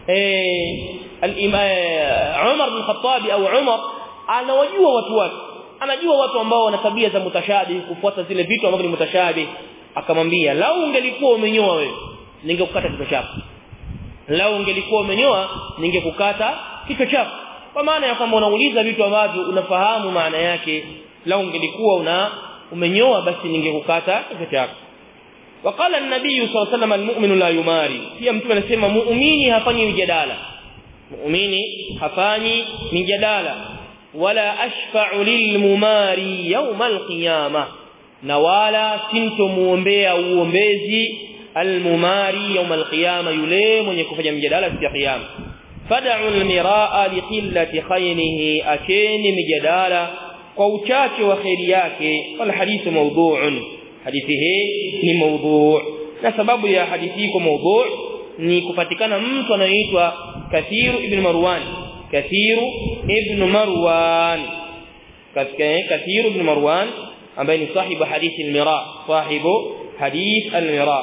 Speaker 1: Umar bin Khattab au Umar anawajua watu wake anajua watu ambao wana tabia za mutashabi kufuata zile vitu ambavyo ni mutashabi akamwambia lau ungelikuwa umenyoa wewe ningekukata kichwa chako lau ungelikuwa umenyoa ningekukata kichwa chako kwa maana ya kwamba unauliza vitu ambavyo unafahamu maana yake lau ungelikuwa una umenyoa basi ningekukata kichwa chako وقال النبي صلى الله عليه وسلم المؤمن لا يماري pia mtume anasema muumini hafanyi mjadala muumini hafanyi mjadala wala ashfa'u lilmumari yawm alqiyama na wala sintomuombea uombezi almumari yawm alqiyama yule mwenye kufanya mjadala siku ya kiyama fad'u almiraa liqillati khayrihi akeni mjadala kwa uchache wa khairi yake wal hadithu mawdu'un hadithi hii ni maudhu na sababu ya hadithi hii kwa maudhu ni kupatikana mtu anayeitwa Kathiru ibn Marwan Kathiru ibn Marwan katika Kathiru ibn Marwan ambaye ni sahibu hadithi al-Mira sahibu hadith al-Mira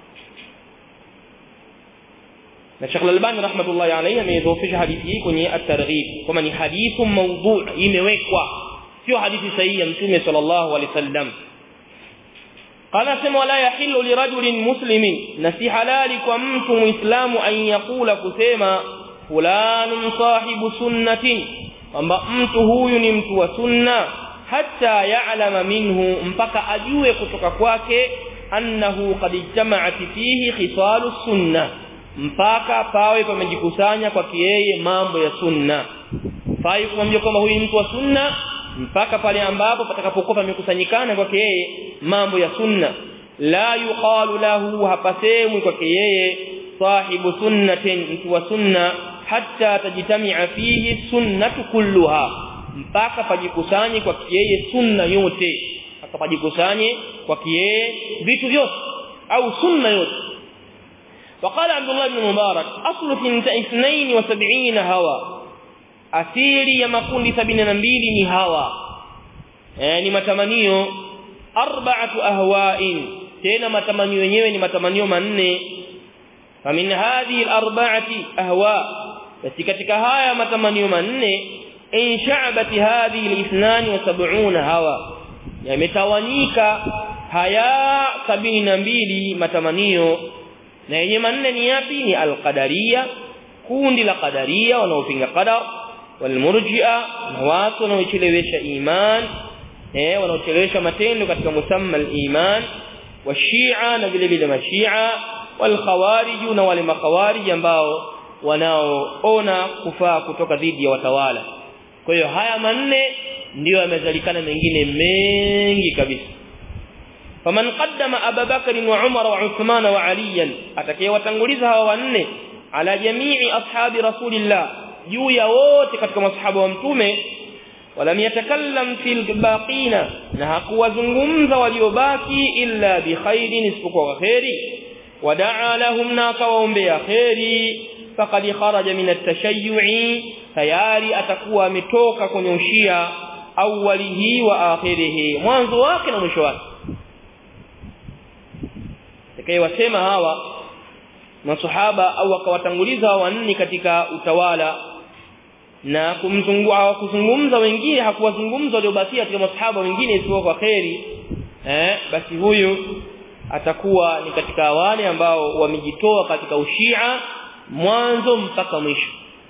Speaker 1: na Sheikh Al-Albani rahmatullahi alayhi ameidhofisha hadithi hii kwenye at-targhib kama ni hadithu mawdu' imewekwa sio hadithi sahihi ya Mtume sallallahu alaihi wasallam qala sema wala yahillu lirajulin muslimin na si halali kwa mtu muislamu an yakula kusema fulanun sahibu sunnatin kwamba mtu huyu ni mtu wa sunna hatta ya'lama minhu mpaka ajue kutoka kwake annahu qad ijtama'at fihi khisalus sunnah mpaka pawe pamejikusanya kwa yeye mambo ya sunna fai kumwambia kwamba huyu mtu wa sunna mpaka pale ambapo patakapokuwa pamekusanyikana kwa yeye mambo ya sunna la yuqalu lahu hapasemwi kwa yeye sahibu sunnatin mtu wa sunna hatta tajtami'a fihi sunnatu kulluha mpaka pajikusanye kwa yeye sunna yote akapajikusanye kwa yeye vitu vyote au sunna yote وقال عبد الله بن مبارك أصل اثنين وسبعين هوى أسيري يمكون سبعين نبيل ni hawa يعني matamanio arba'atu ahwa'in tena matamanio yenyewe ni matamanio manne famin hadhihi al-arba'ati ahwa basi katika haya matamanio manne in sha'bati hadhihi al-72 hawa yametawanyika haya sabini na mbili matamanio na yenye manne ni yapi ni alqadaria kundi la qadaria wanaopinga qadar walmurji'a na watu wanaochelewesha iman eh wanaochelewesha matendo katika musamma aliman washia na vile vile mashia walkhawarij na wale makhawarij ambao wanaoona kufaa kutoka dhidi ya watawala kwa hiyo haya manne ndiyo yamezalikana mengine mengi kabisa faman qaddama Abu Bakr wa Umar wa Uthman wa Ali atakayewatanguliza hawa wanne ala jamii ashabi rasulillah juu ya wote katika masahaba wa mtume walam yatakallam fil baqina na hakuwazungumza waliobaki illa bi khairin isipokuwa khairi wadaa lahum na akawaombea khairi faqad kharaja min at-tashayyu'i tayari atakuwa ametoka kwenye ushia awwalihi wa akhirihi mwanzo wake na mwisho wake wasema hawa masahaba au akawatanguliza wanne katika utawala na kumzungua hawakuzungumza wengine hakuwazungumza waliobakia katika masahaba wengine isipokuwa kwa kheri eh basi huyu atakuwa ni katika wale ambao wamejitoa katika ushia mwanzo mpaka mwisho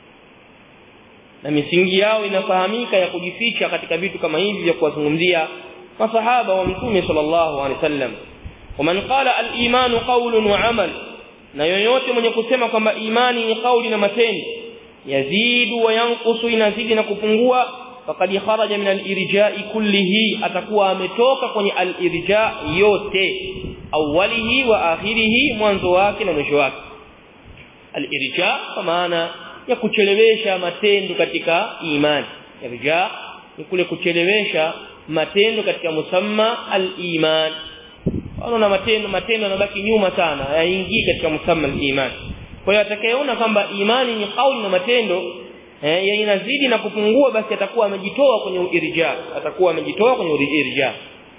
Speaker 1: na misingi yao inafahamika ya kujificha katika vitu kama hivi vya kuwazungumzia masahaba wa mtume sallallahu alaihi wasallam ومن قال الايمان قول وعمل na yoyote mwenye kusema kwamba imani ni kauli na matendo yazidu wa yanqusu inazidi na kupungua faqad kharaja min al-irja'i kullihi atakuwa ametoka kwenye al-irja' yote awwalihi wa akhirihi mwanzo wake na mwisho wake al-irja' kwa maana ya kuchelewesha matendo katika imani irja' ni kule kuchelewesha matendo katika musamma al-iman wanaona matendo matendo yanabaki nyuma sana yaingii katika musamma al-iman kwa hiyo atakayeona kwamba imani ni kauli na matendo eh inazidi na kupungua basi atakuwa amejitoa kwenye irja atakuwa amejitoa kwenye irja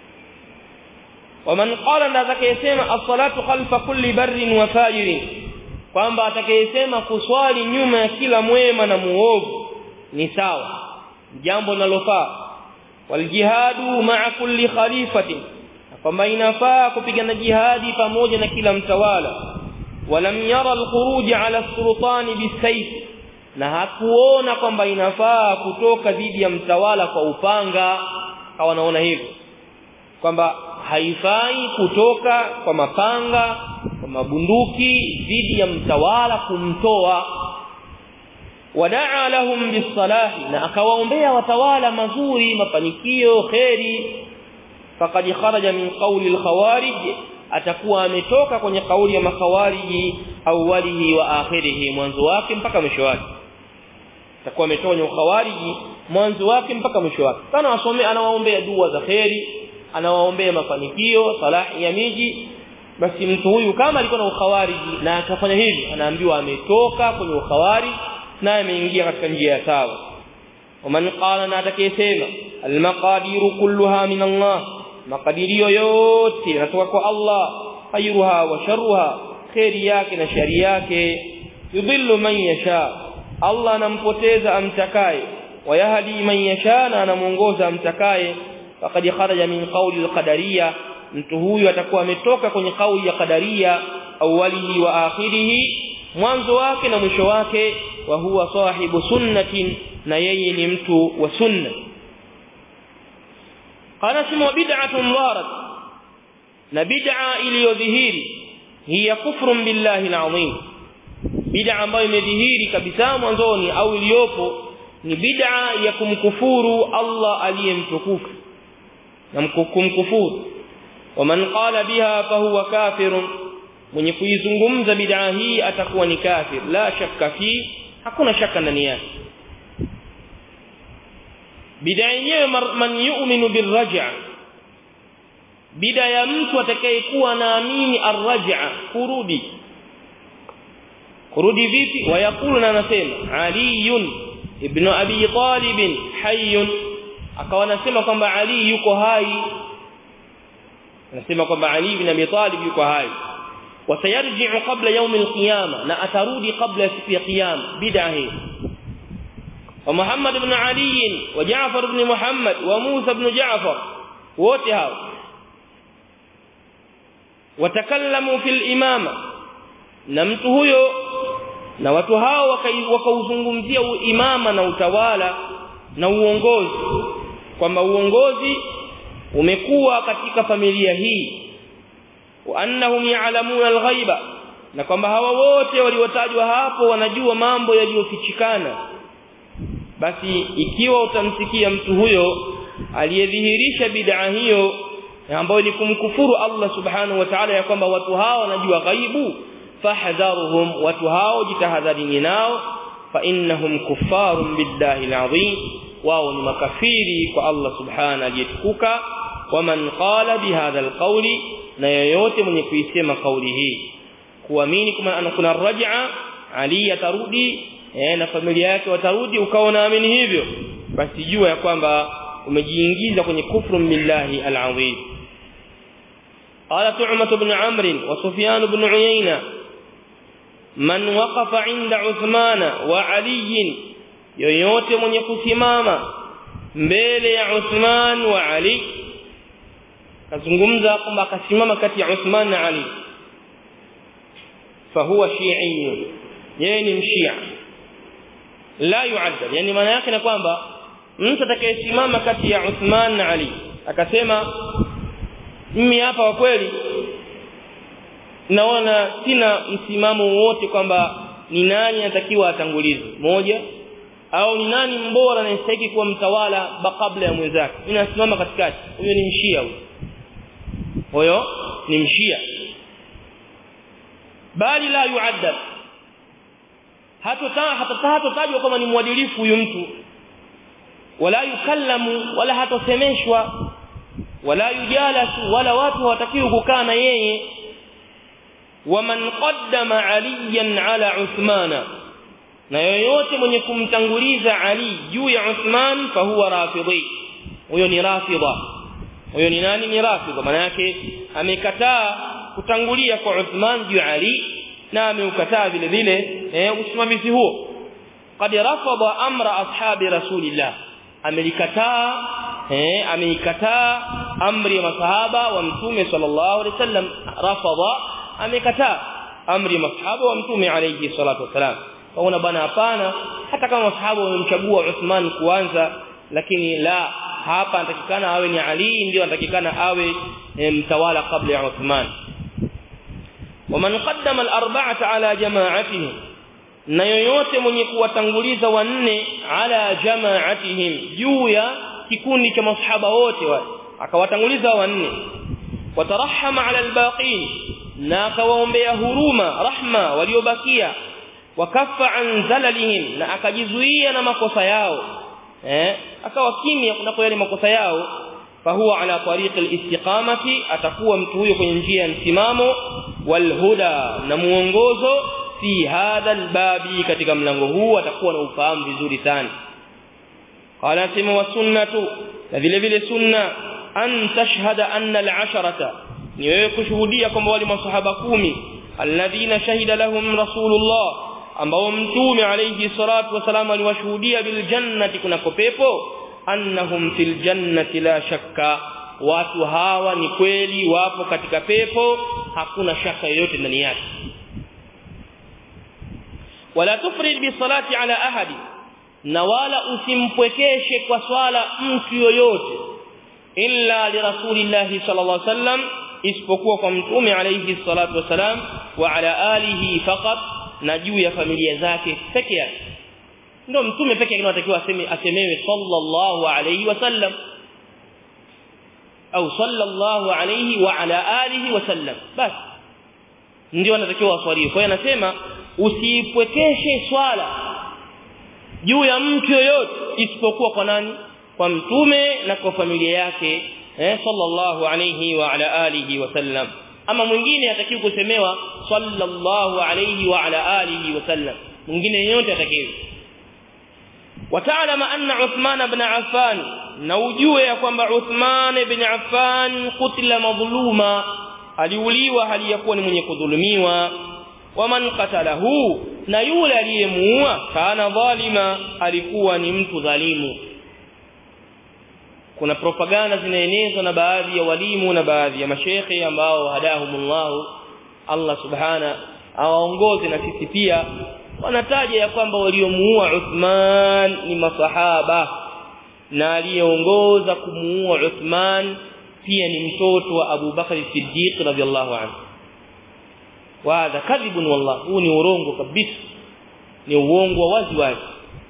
Speaker 1: waman qala na atakayesema as-salatu khalfa kulli barrin wa fajirin kwamba atakayesema kuswali nyuma ya kila mwema na muovu ni sawa jambo linalofaa wal jihadu ma'a kulli khalifatin kwamba inafaa kupigana jihadi pamoja na kila mtawala walam yara alkhuruj ala sultani bisayf na hakuona kwamba inafaa kutoka dhidi ya mtawala kwa upanga kawa naona hivyo kwamba haifai kutoka kwa mapanga kwa mabunduki dhidi ya mtawala kumtoa wadaa lahum bisalahi na akawaombea watawala mazuri mafanikio kheri faqad kharaja min qawli al-khawarij atakuwa ametoka kwenye kauli ya makhawariji awwalihi wa akhirihi mwanzo wake mpaka mwisho wake atakuwa ametoka kwenye ukhawariji mwanzo wake mpaka mwisho wake kana wasome anawaombea dua za kheri anawaombea mafanikio salahi ya miji basi mtu huyu kama alikuwa na ukhawariji na akafanya hivi anaambiwa ametoka kwenye ukhawariji na ameingia katika njia ya sawa ومن قال na atakayesema almaqadiru kulluha min Allah makadirio yote yanatoka kwa Allah khairuha wa sharruha khairi yake na shari yake yudhillu man yasha Allah anampoteza amtakaye wayahdi man yasha na anamuongoza amtakaye faqad kharaja min qawli alqadariyya mtu huyu atakuwa ametoka kwenye kauli ya qadaria awalihi wa akhirihi mwanzo wake na mwisho wake wa huwa sahibu sunnatin na yeye ni mtu wa sunna qala sima bid'atun dharat na bid'a iliyodhihiri hiya kufrun billahi alazim bid'a ambayo imedhihiri kabisa mwanzoni au iliyopo ni bid'a ya kumkufuru Allah aliyemtukufu na kumkufuru ومن قال بها فهو كافر mwenye kuizungumza bid'a hii atakuwa ni kafir la shakka fi hakuna shaka ndani yake bid'a yenyewe man yu'minu birraj'a bid'a ya mtu atakayekuwa naamini arraj'a kurudi kurudi vipi wayakulu na anasema aliyun ibn abi talib hayyun akawa anasema kwamba ali yuko hai anasema kwamba Ali ibn Abi Talib yuko hai wasayarji'u qabla yawm al-qiyama na atarudi kabla siku ya kiyama bid'a hii wa Muhammad ibn Ali wa Ja'far ibn Muhammad wa Musa ibn Ja'far wote hao watakallamu fil imama na mtu huyo na watu hao wakauzungumzia imama na utawala na uongozi kwamba uongozi umekuwa katika familia hii wa annahum ya'lamuna al-ghaiba na kwamba hawa wote waliotajwa hapo wanajua mambo yaliyofichikana basi ikiwa utamsikia mtu huyo aliyedhihirisha bid'a hiyo ambayo ni kumkufuru Allah subhanahu wa ta'ala ya kwamba watu hao wanajua ghaibu fahdharuhum watu hao jitahadharini nao fa innahum kuffarun billahi al-azim wao ni makafiri kwa Allah subhanahu aliyetukuka waman qala bihadha alqawli na yoyote mwenye kuisema kauli hii kuamini kama ana kuna raj'a ali atarudi eh, na familia yake watarudi ukawa naamini hivyo basi jua ya kwamba umejiingiza kwenye kufru billahi alazim قال طعمة بن عمرو وسفيان بن عيينة من وقف عند عثمان وعلي yoyote mwenye kusimama mbele ya Uthman wa Ali kazungumza kwamba akasimama kati ya Uthman na Ali fahuwa shi'i yeye ni mshia la yu'addab yani maana yake ni kwamba mtu atakayesimama kati ya Uthman na Ali akasema mimi hapa kwa kweli naona sina msimamo wote kwamba ni nani anatakiwa atangulize moja au ni nani mbora anayestahili kuwa mtawala kabla ya mwenzake mimi nasimama katikati huyo ni mshia huyo huyo ni mshia bali la yuaddab hata hatotajwa kama ni mwadilifu huyu mtu wala yukallamu wala hatosemeshwa wala yujalasu wala watu hawatakiwi kukaa na yeye waman qaddama aliyan ala uthmana na yoyote mwenye kumtanguliza Ali juu ya Uthman fahuwa rafidhi huyo ni rafidha huyo ni nani ni rafidha maana yake amekataa kutangulia kwa Uthman juu ya Ali na ameukataa vile vile eh, usimamizi huo qad rafada amra ashabi rasulillah amelikataa eh, ameikataa amri ya masahaba wa mtume sallallahu alaihi wasallam rafada amekataa amri ya masahaba wa mtume alayhi salatu wasalam kaona bana hapana hata kama masahaba wamemchagua Uthman kuanza lakini la hapa anatakikana awe ni Ali ndio anatakikana awe e, mtawala kabla ya Uthman waman qaddama al-arba'ata ala jama'atihim na yoyote mwenye kuwatanguliza wanne ala jama'atihim juu ya kikundi cha masahaba wote wale akawatanguliza wanne watarahama ala al-baqin na akawaombea huruma rahma waliobakia wakaffa an zalalihim na akajizuia na makosa yao eh akawa kimya kunako yale makosa yao fahuwa ala tariq alistiqamati atakuwa mtu huyo kwenye njia ya msimamo walhuda na muongozo fi hadha albabi katika mlango huu atakuwa na ufahamu vizuri sana qala sima wa sunnatu na vile vile sunna an tashhada anna al'asharata ni wewe kushuhudia kwamba wale masahaba kumi alladhina shahida lahum rasulullah ambao mtume alayhi salatu wasalam aliwashuhudia bil jannati kunako pepo annahum fil jannati la shakka watu hawa ni kweli wapo katika pepo hakuna shaka yoyote ndani yake wala tufrid bi salati ala ahadi na wala usimpwekeshe kwa swala mtu yoyote illa li rasulillahi sallallahu alaihi wasallam isipokuwa kwa mtume alayhi salatu wasalam wa ala alihi faqat na juu ya familia zake peke yake ndio mtume peke yake anatakiwa aseme asemewe sallallahu alayhi wasallam au sallallahu alayhi wa ala alihi wasallam basi ndio anatakiwa aswaliwe kwa hiyo anasema usipwekeshe swala juu ya mtu yoyote isipokuwa kwa nani kwa mtume na kwa familia yake eh sallallahu alayhi wa ala alihi wasallam ama mwingine atakiwa kusemewa sallallahu alayhi wa ala alihi wasallam mwingine yote atakiwa وتعلم أن عثمان بن عفان نوجوه يا kwamba عثمان بن عفان قتل مظلوما aliuliwa hali yakuwa ni mwenye kudhulumiwa waman qatalahu na yule aliyemuua kana dhalima alikuwa ni mtu dhalimu kuna propaganda zinaenezwa na baadhi ya walimu na baadhi ya mashekhe ambao hadahumullah Allah subhana awaongoze na sisi pia wanataja ya kwamba waliomuua Uthman ni masahaba na aliyeongoza kumuua Uthman pia ni mtoto wa Abu Bakar Siddiq radhiallahu anhu wa hadha kadhibun wallah huu ni urongo kabisa ni uongo wa wazi wazi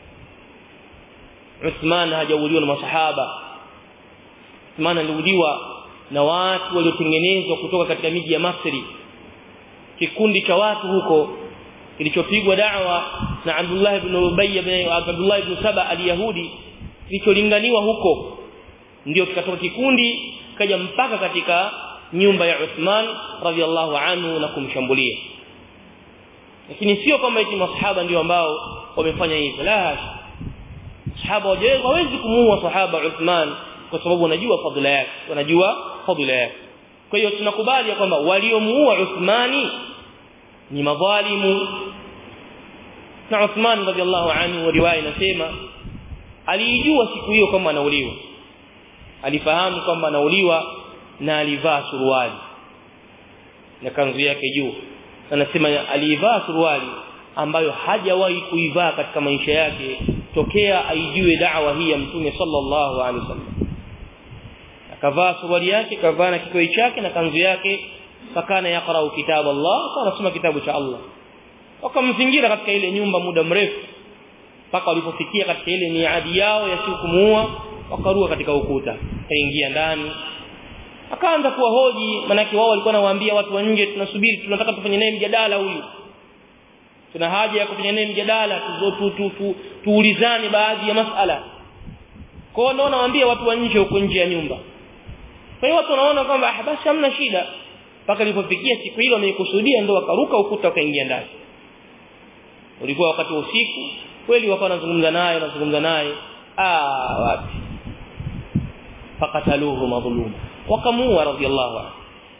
Speaker 1: Uthman hajauliwa na masahaba Uthman aliuliwa na watu waliotengenezwa kutoka katika miji ya Masri kikundi cha watu huko kilichopigwa da'wa na Abdullah ibn Ubay ibn Abdullah ibn Saba al-Yahudi kilicholinganiwa huko ndio kikatoka kikundi kaja mpaka katika nyumba ya Uthman radhiallahu anhu na kumshambulia lakini sio kwamba eti masahaba ndio ambao wamefanya hivyo la sahaba hawezi kumuua sahaba Uthman kwa sababu wanajua fadhila yake wanajua fadhila yake kwa hiyo tunakubali ya kwamba waliomuua Uthmani ni madhalimu na Uthman radhiallahu anhu riwaya inasema alijua siku hiyo kwamba anauliwa alifahamu kwamba anauliwa na alivaa suruali na kanzu yake juu anasema alivaa suruali ambayo hajawahi kuivaa katika maisha yake tokea aijue da'wa hii ya mtume sallallahu alaihi wasallam akavaa suruali yake kavaa na kikoi chake na kanzu yake fakana yaqra'u kitab Allah anasoma kitabu cha Allah wakamzingira katika ile nyumba muda mrefu mpaka walipofikia katika ile miadi yao ya siku kumuua wakarua katika ukuta kaingia ndani akaanza kuwahoji manake wao walikuwa nawaambia watu wa nje tunasubiri tunataka tufanye naye mjadala huyu tuna haja ya kufanya naye mjadala tu, tu, tu, tuulizane baadhi ya masala kwa hiyo naona waambia watu wa nje huko nje ya nyumba kwa hiyo watu wanaona kwamba ah basi hamna shida mpaka ilipofikia siku hiyo wameikusudia ndio wakaruka ukuta wakaingia ndani ulikuwa wakati wa usiku kweli wakawa wanazungumza naye wanazungumza naye ah wapi fakataluhu madhuluma wakamuua radhiallahu anhu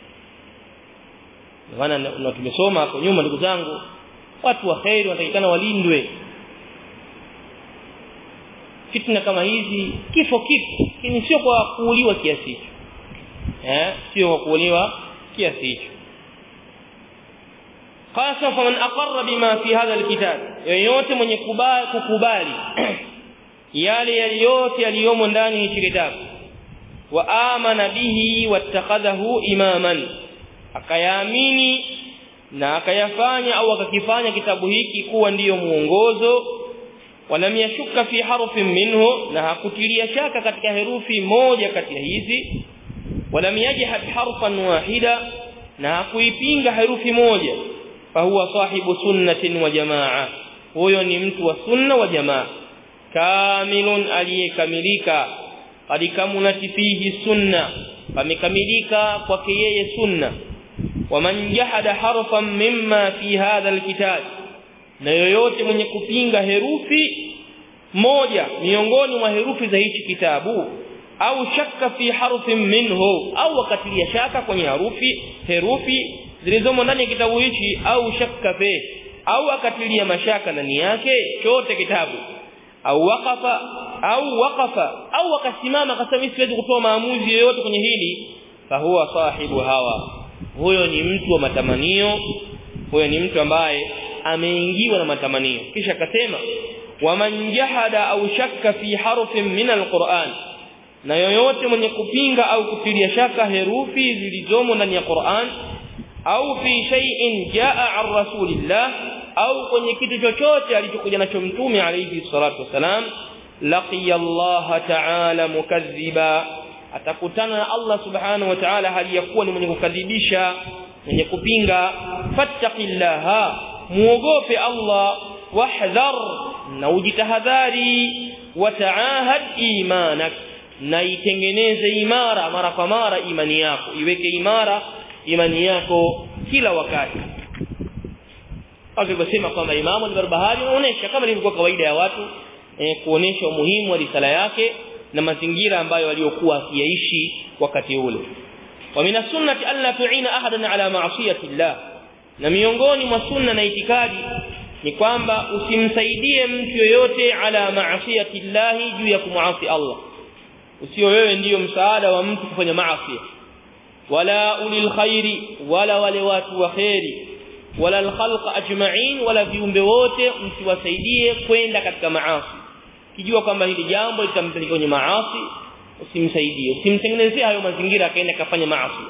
Speaker 1: maana na tumesoma hapo nyuma ndugu zangu watu wa khairi wanatakikana walindwe fitna kama hizi kifo kipo lakini sio kwa kuuliwa kiasi hicho eh sio kwa kuuliwa kiasi hicho qasa faman aqarra bima fi hadha alkitab yoyote mwenye kubali kukubali yale yaliyote yaliyomo ndani ya kitabu wa amana bihi wattakhadhahu imaman akayaamini na akayafanya au akakifanya kitabu hiki kuwa ndiyo muongozo walam yashuka fi harfin minhu na hakutilia shaka katika herufi moja kati ya hizi walam yajhad harfan wahida na hakuipinga herufi moja fahuwa sahibu sunnatin wa jamaa huyo ni mtu wa sunna wa jamaa kamilun aliyekamilika qad kamunat fihi sunna pamekamilika kwake yeye sunna waman jahada harfan mimma fi hadha alkitab na yoyote mwenye kupinga herufi moja miongoni mwa herufi za hichi kitabu au shakka fi harfin minhu au akatilia shaka kwenye harufi herufi zilizomo ndani ya kitabu hichi au shakka fi au akatilia mashaka ndani yake chote kitabu au waqafa au waqafa au akasimama akasema siwezi kutoa maamuzi yoyote kwenye hili fahuwa sahibu hawa huyo ni mtu wa matamanio huyo ni mtu ambaye ameingiwa na matamanio kisha akasema waman jahada au shakka fi harfin min alquran na yoyote mwenye kupinga au kutilia shaka herufi zilizomo ndani ya Qur'an au fi shay'in jaa an rasulillah au kwenye kitu chochote alichokuja nacho mtume alayhi salatu wasalam laqiya Allah ta'ala mukaththiba atakutana na Allah subhanahu wa ta'ala hali ya kuwa ni mwenye kukadhibisha mwenye kupinga fattaqillaha muogope Allah wahdhar na ujitahadhari wataahad imanak na itengeneze imara mara kwa mara imani yako iweke imara imani yako kila wakati alivyosema kwamba Imamu al-Barbahari anaonesha kama ilivyokuwa kawaida ya watu eh, kuonesha umuhimu wa risala yake na mazingira ambayo aliyokuwa akiyaishi wakati ule wa min sunnati alla tu'ina ahadan ala ma'siyati Allah na miongoni mwa sunna na itikadi ni kwamba usimsaidie mtu yoyote ala ma'siyati Allah juu ya kumuasi Allah usio wewe ndiyo msaada wa mtu kufanya maasi wala ulil khairi wala wale watu wa khairi wala alkhalq ajma'in wala viumbe wote msiwasaidie kwenda katika maasi kijua kwamba hili jambo litampeleka kwenye maasi usimsaidie usimtengenezee hayo mazingira akaenda kafanya maasi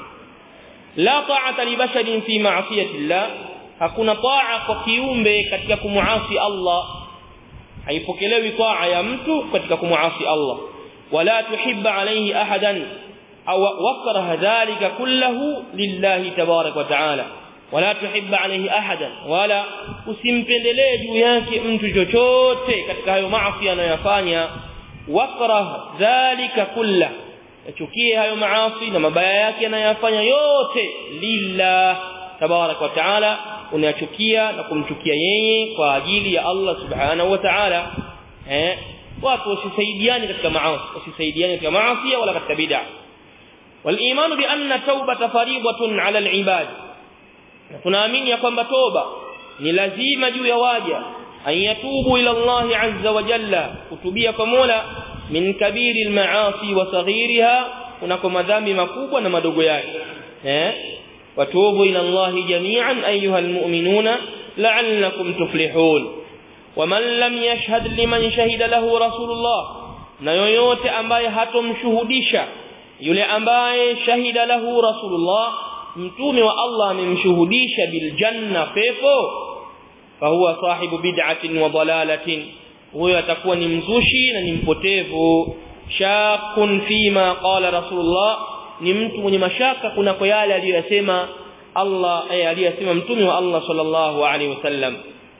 Speaker 1: la ta'ata li basharin fi ma'siyati Allah hakuna taa kwa kiumbe katika kumuasi Allah haipokelewi taa ya mtu katika kumuasi Allah wala tuhibba alayhi ahadan au wakraha dhalika kullahu lillahi tabarak wa ta'ala wala tuhibba alayhi ahadan wala usimpendelee juu yake mtu chochote katika hayo maasi anayofanya wakrah dhalika kullahu yachukie hayo maasi na mabaya yake anayofanya yote lillah tabarak wa ta'ala unayachukia na kumchukia yeye kwa ajili ya Allah subhanahu wa ta'ala eh watu wasisaidiane katika maasi wasisaidiane katika maasi wala katika bid'a والايمان بان التوبه فريضه على العباد tunaamini ya kwamba toba ni lazima juu ya waja ayatubu ila Allah azza wa jalla kutubia kwa Mola min kabiri almaasi wa saghiriha kunako madhambi makubwa na madogo yake eh watubu ila Allah jami'an ayuha almu'minuna la'allakum tuflihun waman lam yashhad liman shahida lahu rasulullah na yoyote ambaye hatomshuhudisha yule ambaye shahida lahu rasulullah mtume wa Allah amemshuhudisha bil janna pepo fahuwa sahibu bid'atin wa dalalatin huyo atakuwa ni mzushi na ni mpotevu shakun fima qala rasulullah ni mtu mwenye mashaka kunako yale aliyosema Allah eh aliyosema mtume wa Allah sallallahu alaihi wasallam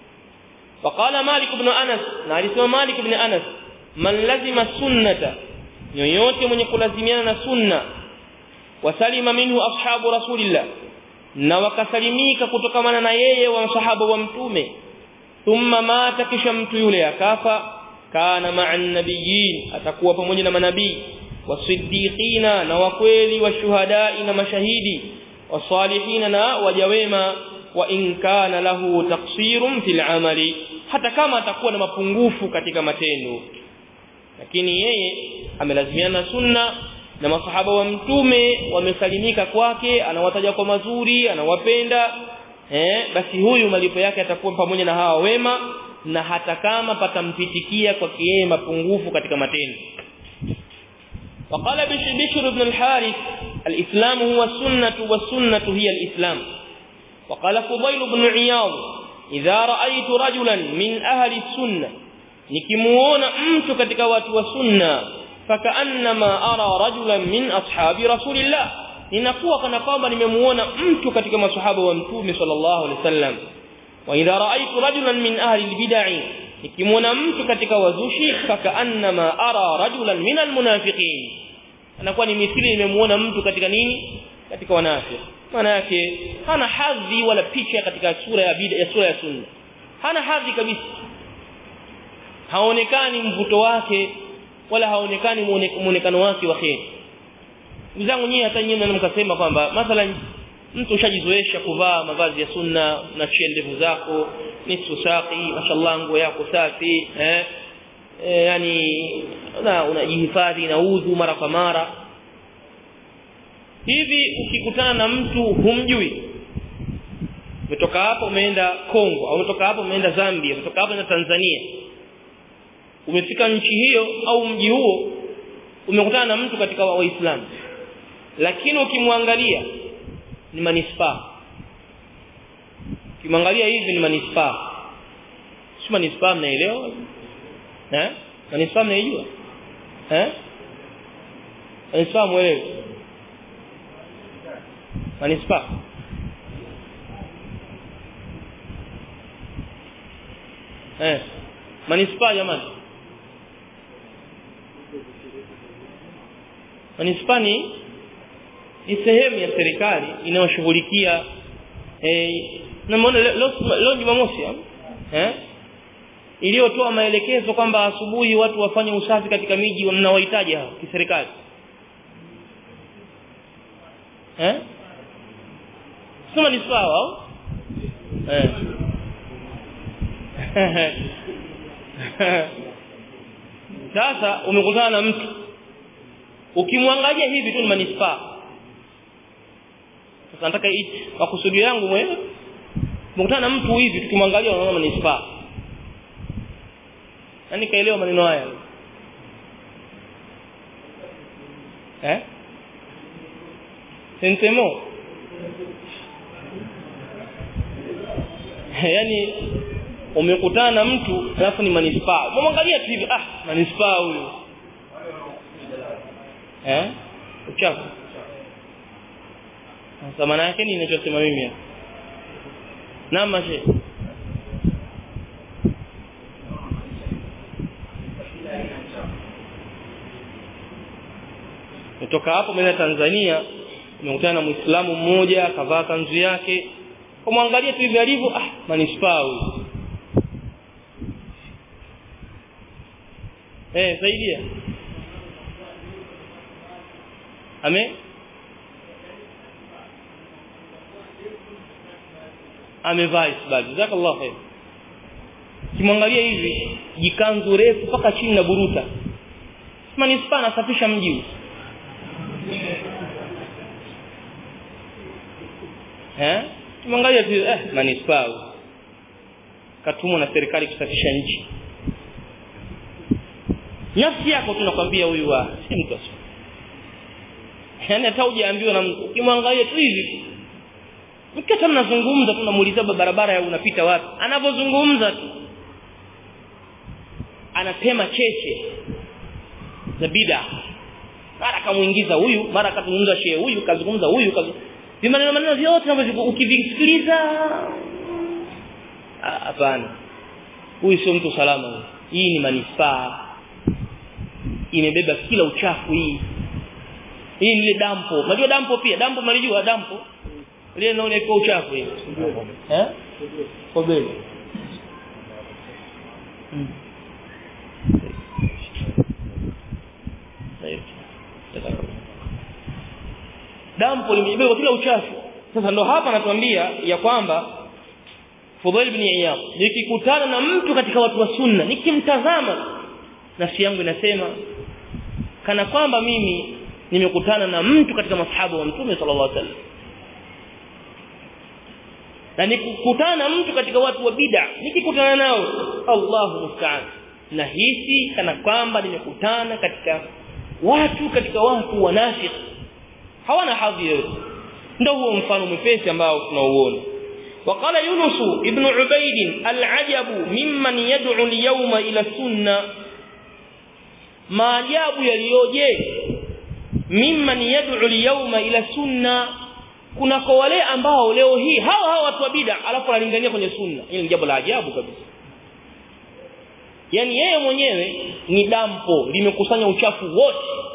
Speaker 1: وقال مالك بن انس na alisema Malik ibn Anas man lazima sunnata yoyote mwenye kulazimiana na sunna wasalima minhu ashabu rasulillah na wakasalimika kutokamana na yeye wa sahaba wa mtume thumma mata kisha mtu yule akafa kana ma'an nabiyyin atakuwa pamoja na manabii wasiddiqina na wakweli washuhadai na mashahidi wasalihina na wajawema wa in kana lahu taqsirun fil amali hata kama atakuwa na mapungufu katika matendo lakini yeye amelazimiana sunna na masahaba wa mtume wamesalimika kwake anawataja kwa mazuri anawapenda eh basi huyu malipo yake atakuwa pamoja na hawa wema na hata kama patampitikia kwa yeye mapungufu katika matendo وقال بشر بن الحارث الإسلام هو السنة والسنة هي الإسلام وقال فضيل بن عياض إذا رأيت رجلا من أهل السنة nikimuona mtu katika watu wa sunna fakaannama ara rajulan min ashabi rasulillah ninakuwa kana kwamba nimemuona mtu katika maswahaba wa mtume sallallahu alaihi wasallam wa idha raaitu rajulan min ahli albid'i nikimwona mtu katika wazushi fakaannama ara rajulan min almunafiqin anakuwa ni mithili nimemuona mtu katika nini katika wanafiki maana yake hana hadhi wala picha katika sura ya bid'a ya sura ya sunna hana hadhi kabisa haonekani mvuto wake wala haonekani muonekano wake wa kheri ndugu zangu nyinyi hata nyinyi mkasema kwamba mathalan mtu ushajizoesha kuvaa mavazi ya sunna na ndevu zako nusu saki mashallah nguo yako safi eh e, yani una unajihifadhi na udhu mara kwa mara hivi ukikutana na mtu humjui umetoka hapo umeenda Kongo au umetoka hapo umeenda Zambia umetoka hapo umeenda Tanzania umefika nchi hiyo au mji huo umekutana na mtu katika waislamu lakini ukimwangalia ni manispaa ukimwangalia hivi ni manispaa si manispaa mnaelewa eh manispaa mnaijua eh manispaa mwelewe manispaa eh manispaa jamani manispaa ni ni sehemu ya serikali inayoshughulikia eh namuona leo leo Jumamosi eh iliyotoa maelekezo kwamba asubuhi watu wafanye usafi katika miji wanaohitaji hao kiserikali eh sema ni sawa au eh sasa umekutana na mtu ukimwangalia hivi tu ni manispaa sasa nataka makusudio yangu mwenyewe umekutana na mtu hivi tukimwangalia unaona manispaa nani kaelewa maneno haya eh sentemo yani umekutana na mtu alafu ni manispaa umemwangalia tu hivi ah manispaa huyu eh uchafu sasa maana yake ni ninachosema mimi hapa nama she kutoka hapo mimi Tanzania nimekutana na Muislamu mmoja akavaa kanzu yake kumwangalia tu hivi alivyo ah manispaa huyu eh saidia ame amevaa isbali jazakallahu khair kimwangalia hivi jikanzu refu mpaka chini na buruta manispaa anasafisha mji eh kimwangalia tu eh manispaa katumwa na serikali kusafisha nchi nafsi yako tunakwambia huyu wa si mtu asio yani hata hujaambiwa na mtu ukimwangalia tu hivi mkata mnazungumza tunamuuliza barabara ya unapita wapi anapozungumza tu anatema cheche za bid'a mara kamuingiza huyu mara kazungumza shehe huyu kazungumza huyu vimaneno maneno vyote ambavyo ukivisikiliza hapana huyu sio mtu salama hii ni manispaa imebeba kila uchafu hii hii ni dampo unajua dampo pia dampo mnalijua dampo ile naona iko uchafu hii eh kobele dampo limebeba kila uchafu sasa ndo hapa anatuambia ya kwamba Fudhail ibn Iyad nikikutana na mtu katika watu wa sunna nikimtazama nafsi yangu inasema kana kwamba mimi nimekutana na mtu katika masahaba wa Mtume sallallahu alaihi wasallam na nikikutana na mtu katika watu wa bid'a nikikutana nao Allahu musta'an nahisi kana kwamba nimekutana katika watu katika watu wanafiki hawana hadhi yoyote ndio huo mfano mwepesi ambao tunauona وقال يونس ابن عبيد العجب ممن يدعو اليوم الى السنه maajabu yaliyoje mimman yad'u al-yawma ila sunna kuna kwa wale ambao leo hii hawa hawa watu wa bid'a alafu wanalingania kwenye sunna hili ni jambo la ajabu kabisa yani yeye mwenyewe ni dampo limekusanya uchafu wote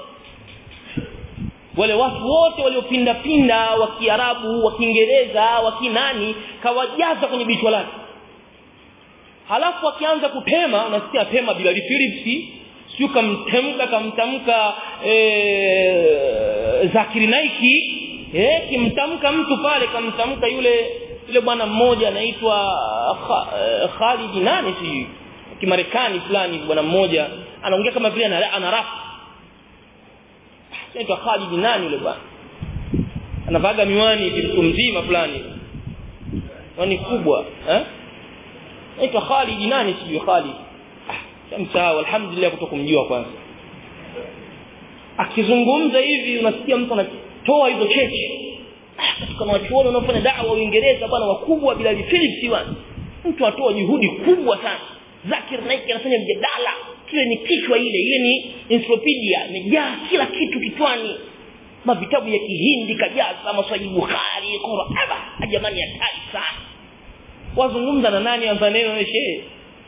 Speaker 1: wale watu wote waliopinda pinda wa Kiarabu wa Kiingereza wa Kinani kawajaza kwenye bichwa lake halafu akianza kutema unasikia pema bila Philips sio kamtemka kamtamka eh Zakiri Naiki eh kimtamka mtu pale kamtamka yule yule bwana mmoja anaitwa Khalid nani si kimarekani fulani bwana mmoja anaongea kama vile ana rap anaitwa Khalid nani yule bwana anavaga miwani mtu mzima fulani miwani kubwa eh anaitwa Khalid nani sijui Khalid shamsahau alhamdulillah kutokumjua kwanza akizungumza hivi unasikia mtu anatoa hizo cheche katika wanachuoni wanaofanya da'wa Uingereza bwana wakubwa bila Philips bwana mtu atoa juhudi kubwa sana Zakir Naik anafanya mjadala kile ni kichwa ile ile ni encyclopedia imejaa kila kitu kitwani mavitabu ya Kihindi kajaza maswali Bukhari Qur'an jamani hatari sana wazungumza na nani anza neno wewe shehe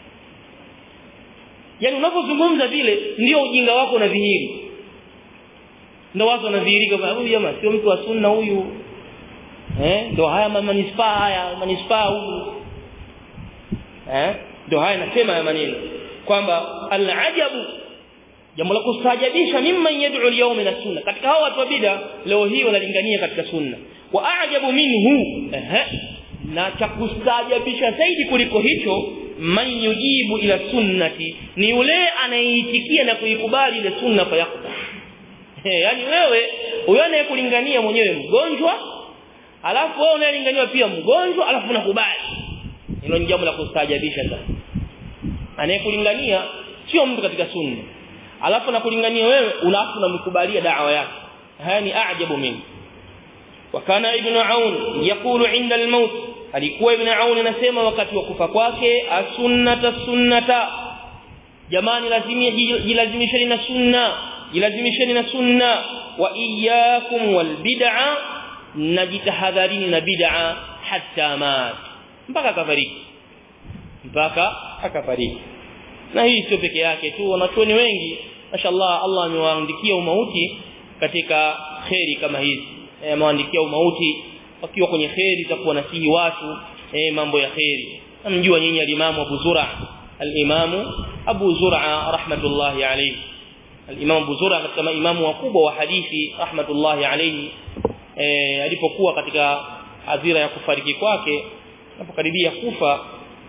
Speaker 1: yani unapozungumza vile ndio ujinga wako unadhihiri ndio watu wanadhihirika huyu jamaa sio mtu wa sunna huyu eh ndio haya manispaa haya manispaa huyu eh ndio haya nasema ya maneno kwamba alajabu jambo la kustajabisha mimman yad'u al-yawm ila sunna katika hao watu wa bid'a leo hii wanalingania katika sunna wa ajabu minhu eh na cha kustajabisha zaidi kuliko hicho man yujibu ila sunnati ni yule anayeitikia na kuikubali ile sunna fa yakta yani wewe huyo anayekulingania mwenyewe mgonjwa alafu wewe unayelinganiwa pia mgonjwa alafu unakubali hilo ni jambo la kustajabisha sana anayekulingania sio mtu katika sunna alafu nakulingania wewe alafu unamkubalia da'wa yake haya ni ajabu mimi wakana ibn aun yakulu inda al-maut alikuwa ibn aun anasema wakati wa kufa kwake as-sunnata sunnata jamani lazimia jilazimisheni na sunna jilazimisheni na sunna wa iyyakum wal bid'a najitahadharini na bid'a hatta mat mpaka akafariki mpaka akafariki na hii sio peke yake tu wanachuoni wengi mashallah Allah amewaandikia umauti katika kheri kama hizi e, amewaandikia umauti wakiwa kwenye kheri za kuwanasihi watu e, mambo ya kheri namjua nyinyi alimamu Abu Zura alimamu Abu Zura rahmatullahi alayhi alimamu Abu Zura katika maimamu wakubwa wa hadithi rahmatullahi alayhi e, alipokuwa katika hadhira ya kufariki kwake anapokaribia kufa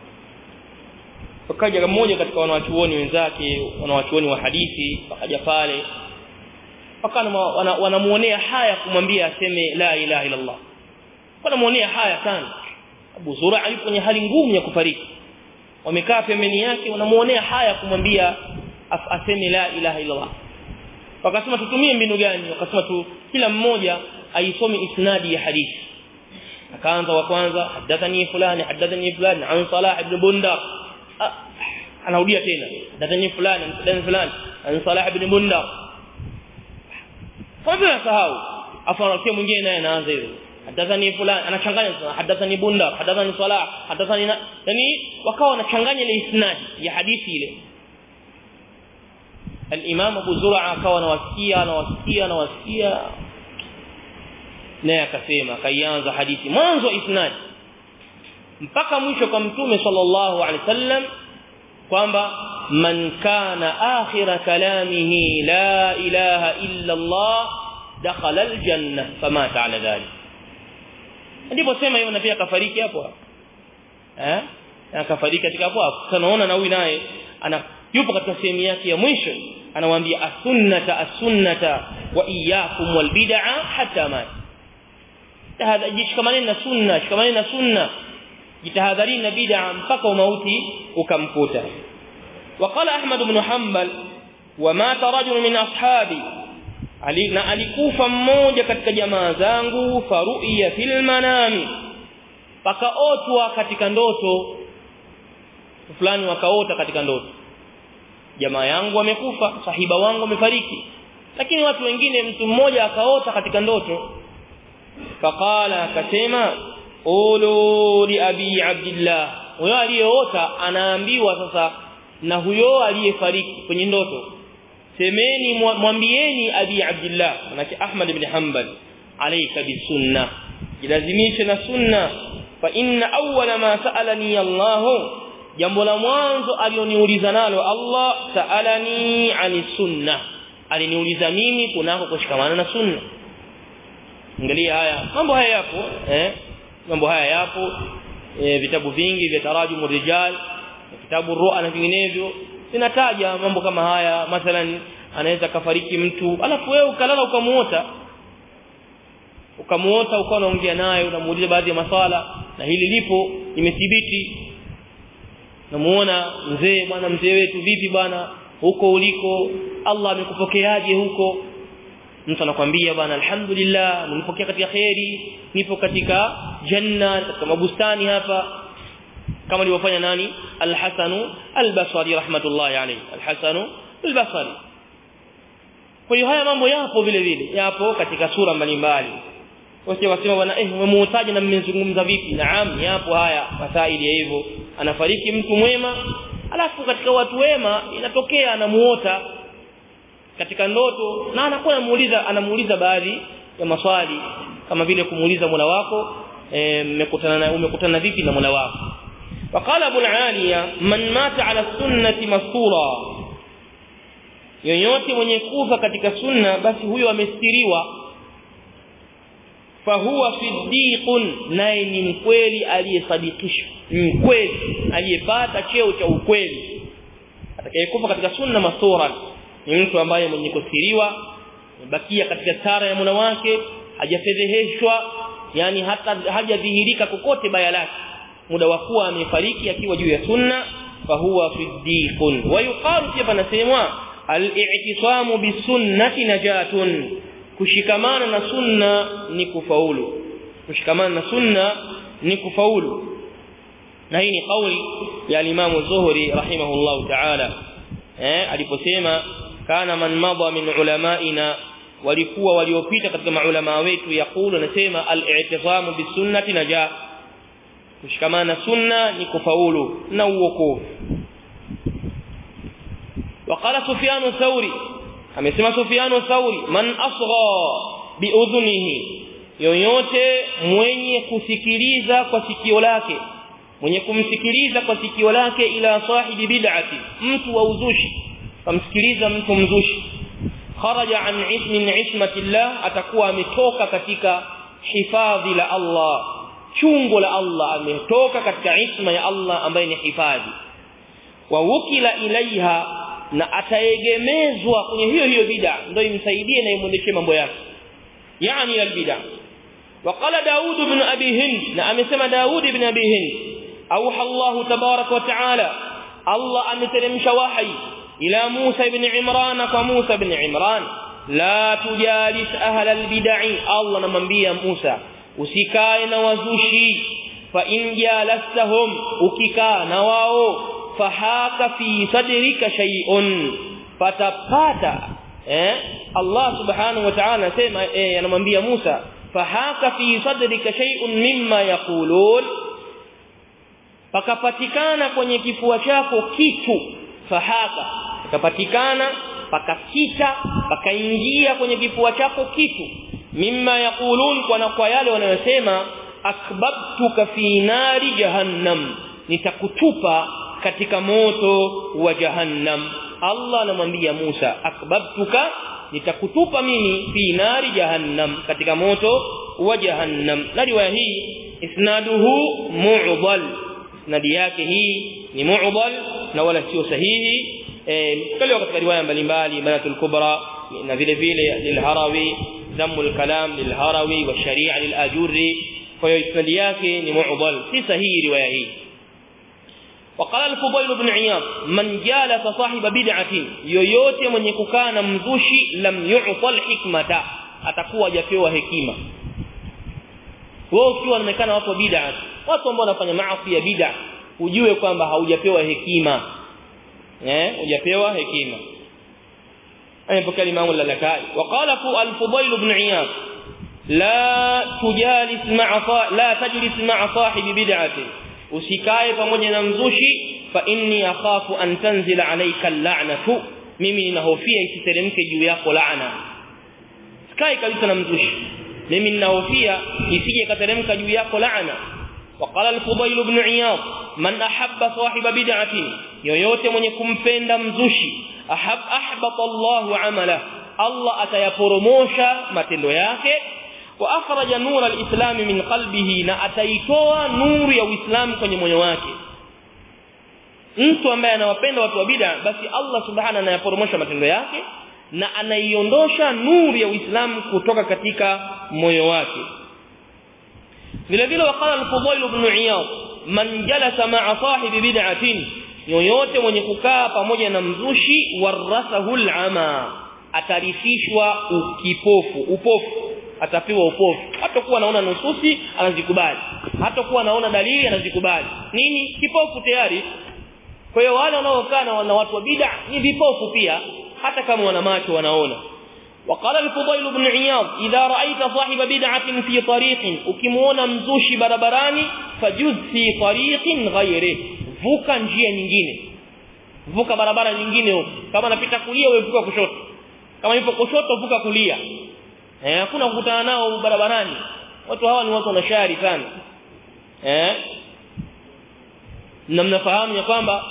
Speaker 1: wakaja mmoja katika wanawachuoni wenzake wanawachuoni wa hadithi wakaja pale wakana wanamuonea haya kumwambia aseme la ilaha illa Allah wanamuonea haya sana Abu Zura yupo kwenye hali ngumu ya kufariki wamekaa pembeni yake wanamuonea haya kumwambia aseme la ilaha illa Allah wakasema tutumie mbinu gani wakasema tu kila mmoja aisome isnadi ya hadithi akaanza wa kwanza hadathani fulani hadathani fulani an Salah ibn Bundar anarudia tena hadathani fulani hadathani fulani an Salah ibn Bundar kwa hivyo nasahau afu anarudia mwingine naye anaanza hivyo hadathani fulani anachanganya sana hadathani Bundar hadathani Salah hadathani yani wakawa wanachanganya ile isnadi ya hadithi ile al-Imam Abu Zur'a akawa anawasikia anawasikia anawasikia naye akasema kaianza hadithi mwanzo isnad mpaka mwisho kwa mtume sallallahu alaihi wasallam kwamba man kana akhira kalamihi la ilaha illa Allah dakhala aljanna famata ala dhalik ndipo sema hiyo na pia kafariki hapo eh akafariki katika hapo hapo tunaona na huyu naye ana yupo katika sehemu yake ya mwisho anawaambia as-sunnata as-sunnata wa iyyakum wal bid'a hatta mat tahadha jishikamaneni na sunna shikamaneni na sunna jitahadharini na bid'a mpaka umauti ukamkuta وقال احمد بن حنبل ومات رجل من اصحابي ali na alikufa mmoja katika jamaa zangu faruya fil manami pakaotwa katika ndoto fulani wakaota katika ndoto jamaa yangu wamekufa sahiba wangu wamefariki lakini watu wengine mtu mmoja akaota katika ndoto faqala akasema ulu li abi abdillah huyo aliyeota anaambiwa sasa na huyo aliyefariki kwenye ndoto semeni mwambieni abi abdullah manake ahmad ibn hanbal alayka bisunna jilazimishe na sunna fa inna awwala ma sa'alani allah jambo la mwanzo alioniuliza nalo allah sa'alani ani sunna aliniuliza mimi kunako kushikamana na sunna angalia haya mambo haya yapo eh mambo haya yapo e, vitabu vingi vya tarajumu rijal kitabu ru'a na vinginevyo sinataja mambo kama haya mathalan anaweza kafariki mtu alafu wewe ukalala ukamuota ukamuota ukawa unaongea naye unamuuliza baadhi ya maswala na hili lipo imethibiti namuona mzee bwana mzee wetu vipi bwana huko uliko Allah amekupokeaje huko mtu anakwambia bwana alhamdulillah nilipokea katika khairi nipo katika janna katika mabustani hapa kama alivyofanya nani al-Hasan al-Basri rahmatullahi alayhi al-Hasan al-Basri kwa hiyo haya mambo yapo vile vile yapo katika sura mbalimbali wote wasema bwana eh umemuutaje na mmezungumza vipi naam yapo haya masaili ya hivyo anafariki mtu mwema alafu katika watu wema inatokea anamuota katika ndoto na anakuwa anamuuliza anamuuliza baadhi ya maswali kama vile kumuuliza Mola wako mmekutana e, umekutana vipi na Mola wako وقال ابو العاليه من مات على السنه مسطورا yoyote mwenye kufa katika sunna basi huyo amestiriwa fahuwa siddiqun naye ni mkweli aliyesadikishwa mkweli aliyepata cheo cha ukweli atakayekufa katika sunna masura ni mtu ambaye mwenye kustiriwa bakia katika sara ya Mola wake hajafedheheshwa yani hata hajadhihirika kokote baya lake muda wa kuwa amefariki akiwa juu ya sunna fahuwa siddiqun wa yuqalu pia panasemwa al-i'tisamu bisunnati najatun kushikamana na sunna ni kufaulu kushikamana na sunna ni kufaulu na hii ni kauli ya Imam Zuhri rahimahullahu ta'ala eh aliposema kana man madha min ulamaina walikuwa waliopita katika maulama wetu yakulu anasema al-i'tisamu bisunnati najat kushikamana sunna ni kufaulu na uokovu وقال سفيان الثوري amesema Sufyan الثوري man asgha biudhunihi yoyote mwenye kusikiliza kwa sikio lake mwenye kumsikiliza kwa sikio lake ila sahibi bid'ati mtu wa uzushi kamsikiliza mtu mzushi kharaja an ismin ismatillah atakuwa ametoka katika hifadhi la Allah chungo la Allah ametoka katika isma ya Allah ambaye ni hifadhi wa wukila ilaiha na ataegemezwa kwenye hiyo hiyo bid'a ndio imsaidie na imwendeshe mambo yake yani albid'a وقال داود بن أبي هند نعم سمى داود بن أبي هند أوحى الله تبارك وتعالى الله أن تلمش وحي إلى موسى بن عمران فموسى بن عمران لا تجالس أهل البدع الله نمن بي موسى usikae na wazushi fa in jalastahum ukikaa na wao fahaka fi sadrika shay'un fatapata eh Allah subhanahu wa ta'ala anasema eh anamwambia Musa fahaka fi sadrika shay'un mimma yaqulun pakapatikana kwenye kifua chako kitu fahaka pakapatikana pakakita pakaingia kwenye kifua chako kitu mimma yaqulun kwa kwa yale wanayosema akbabtuka fi nari jahannam nitakutupa katika moto wa jahannam Allah anamwambia Musa akbabtuka nitakutupa mimi fi nari jahannam katika moto wa jahannam na riwaya hii isnaduhu mu'dal isnadi yake hii ni mu'dal na wala sio sahihi eh katika riwaya mbalimbali banatul kubra na vile vile lilharawi ذم الكلام للهروي والشريعه للاجوري فيسند yake ni mu'dal si sahihi riwaya hii وقال الفضيل بن عياض من جالس صاحب بدعه yoyote mwenye kukaa na mzushi lam yu'tal hikmata atakuwa hajapewa hekima wewe ukiwa unaonekana watu wa bid'a watu ambao wanafanya maasi ya bid'a ujue kwamba haujapewa hekima eh hujapewa hekima أيضا الإمام اللالكائي وقال الفضيل بن عياض لا تجالس مع لا تجلس مع صاحب بدعة usikae pamoja na mzushi fa inni akhafu an tanzila alayka al-la'natu mimi ninahofia isiteremke juu yako laana sikai kabisa na mzushi mimi ninahofia isije kateremka juu yako laana وقال الفضيل بن عياض من احب صاحب بدعه yoyote mwenye kumpenda mzushi ahab ahbata Allahu amala Allah atayaporomosha matendo yake wa akhraja nura alislam min qalbihi na ataitoa nuru ya uislamu kwenye moyo wake mtu ambaye anawapenda watu wa bid'a basi Allah subhanahu anayaporomosha matendo yake na anaiondosha nuru ya uislamu kutoka katika moyo wake vile vile wakala al-Fudail ibn Iyad man jalasa ma'a sahibi bid'atin yoyote mwenye kukaa pamoja na mzushi warasahu al-ama atarifishwa ukipofu upofu atapewa upofu hatakuwa anaona nususi anazikubali hatakuwa anaona dalili anazikubali nini kipofu tayari kwa hiyo wale wanaokaa na watu wa bid'a ni vipofu pia hata kama wana macho wanaona وقال الفضيل بن عياض إذا رأيت صاحب بدعة في طريق ukimuona mzushi barabarani fajuz fi tariqin ghayri vuka njia nyingine vuka barabara nyingine huko kama anapita kulia wewe vuka kushoto kama yupo kushoto vuka kulia eh hakuna kukutana nao barabarani watu hawa ni watu wanashari sana eh na mnafahamu ya kwamba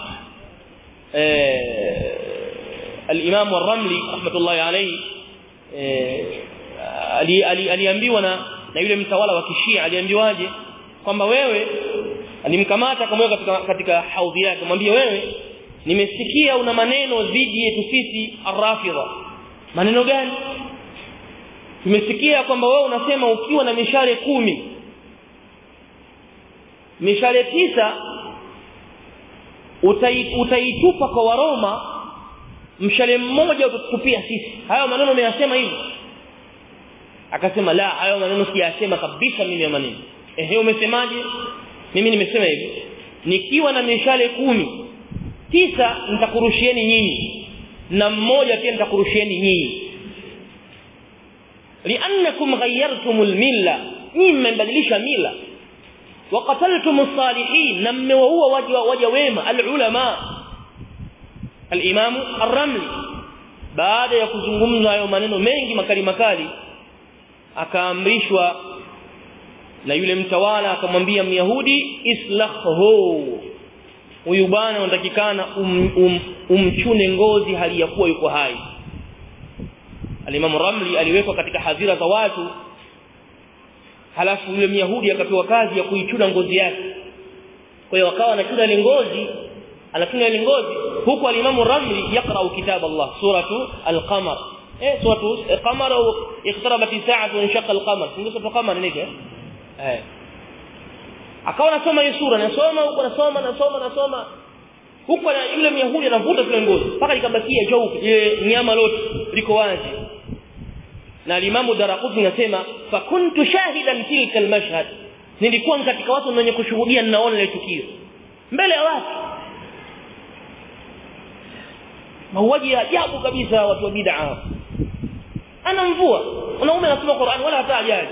Speaker 1: eh al-Imam ar-Ramli rahmatullahi alayhi aliambiwa na na yule mtawala wa kishia aliambiwaje kwamba wewe alimkamata akamweka katika, katika haudhi yake mwambie wewe nimesikia una maneno dhidi yetu sisi arrafidha maneno gani tumesikia kwamba wewe unasema ukiwa na mishale kumi mishale tisa utai, utaitupa kwa waroma mshale mmoja utatupia sisi hayo maneno umeyasema hivyo akasema la hayo maneno siyasema kabisa mimi ya maneno ehe umesemaje mimi nimesema hivi nikiwa na mishale kumi tisa nitakurushieni nyinyi na mmoja pia nitakurushieni nyinyi li'annakum ghayyartum al-milla nyinyi mmebadilisha mila وقتلتم الصالحين na mmewaua waja waja wema al-ulama al-imam ar-ramli baada ya kuzungumza hayo maneno mengi makali makali akaamrishwa na yule mtawala akamwambia myahudi islahhu huyu bwana unatakikana um, um, umchune ngozi hali ya kuwa yuko hai alimamu ramli aliwekwa katika hadhira za watu halafu yule myahudi akapewa kazi ya kuichuna ngozi yake kwa hiyo akawa anachuna ile ngozi anachuna ile ngozi huku alimamu ramli yaqra kitab Allah suratu al-qamar eh suratu al-qamar au iqtarabat as-sa'atu wa inshaqa al-qamar ndio suratu qamar nike eh akawa anasoma hiyo sura nasoma huko nasoma nasoma nasoma huko na yule myahudi anavuta zile ngozi mpaka ikabakia jaupe ile nyama lote liko wazi na alimamu daraqutni anasema fa kuntu shahidan tilka almashhad nilikuwa katika watu wenye kushuhudia ninaona ile tukio mbele ya watu mauaji ya ajabu kabisa watu wa bid'a ana mvua wanaume anasoma Qur'an wala hata ajali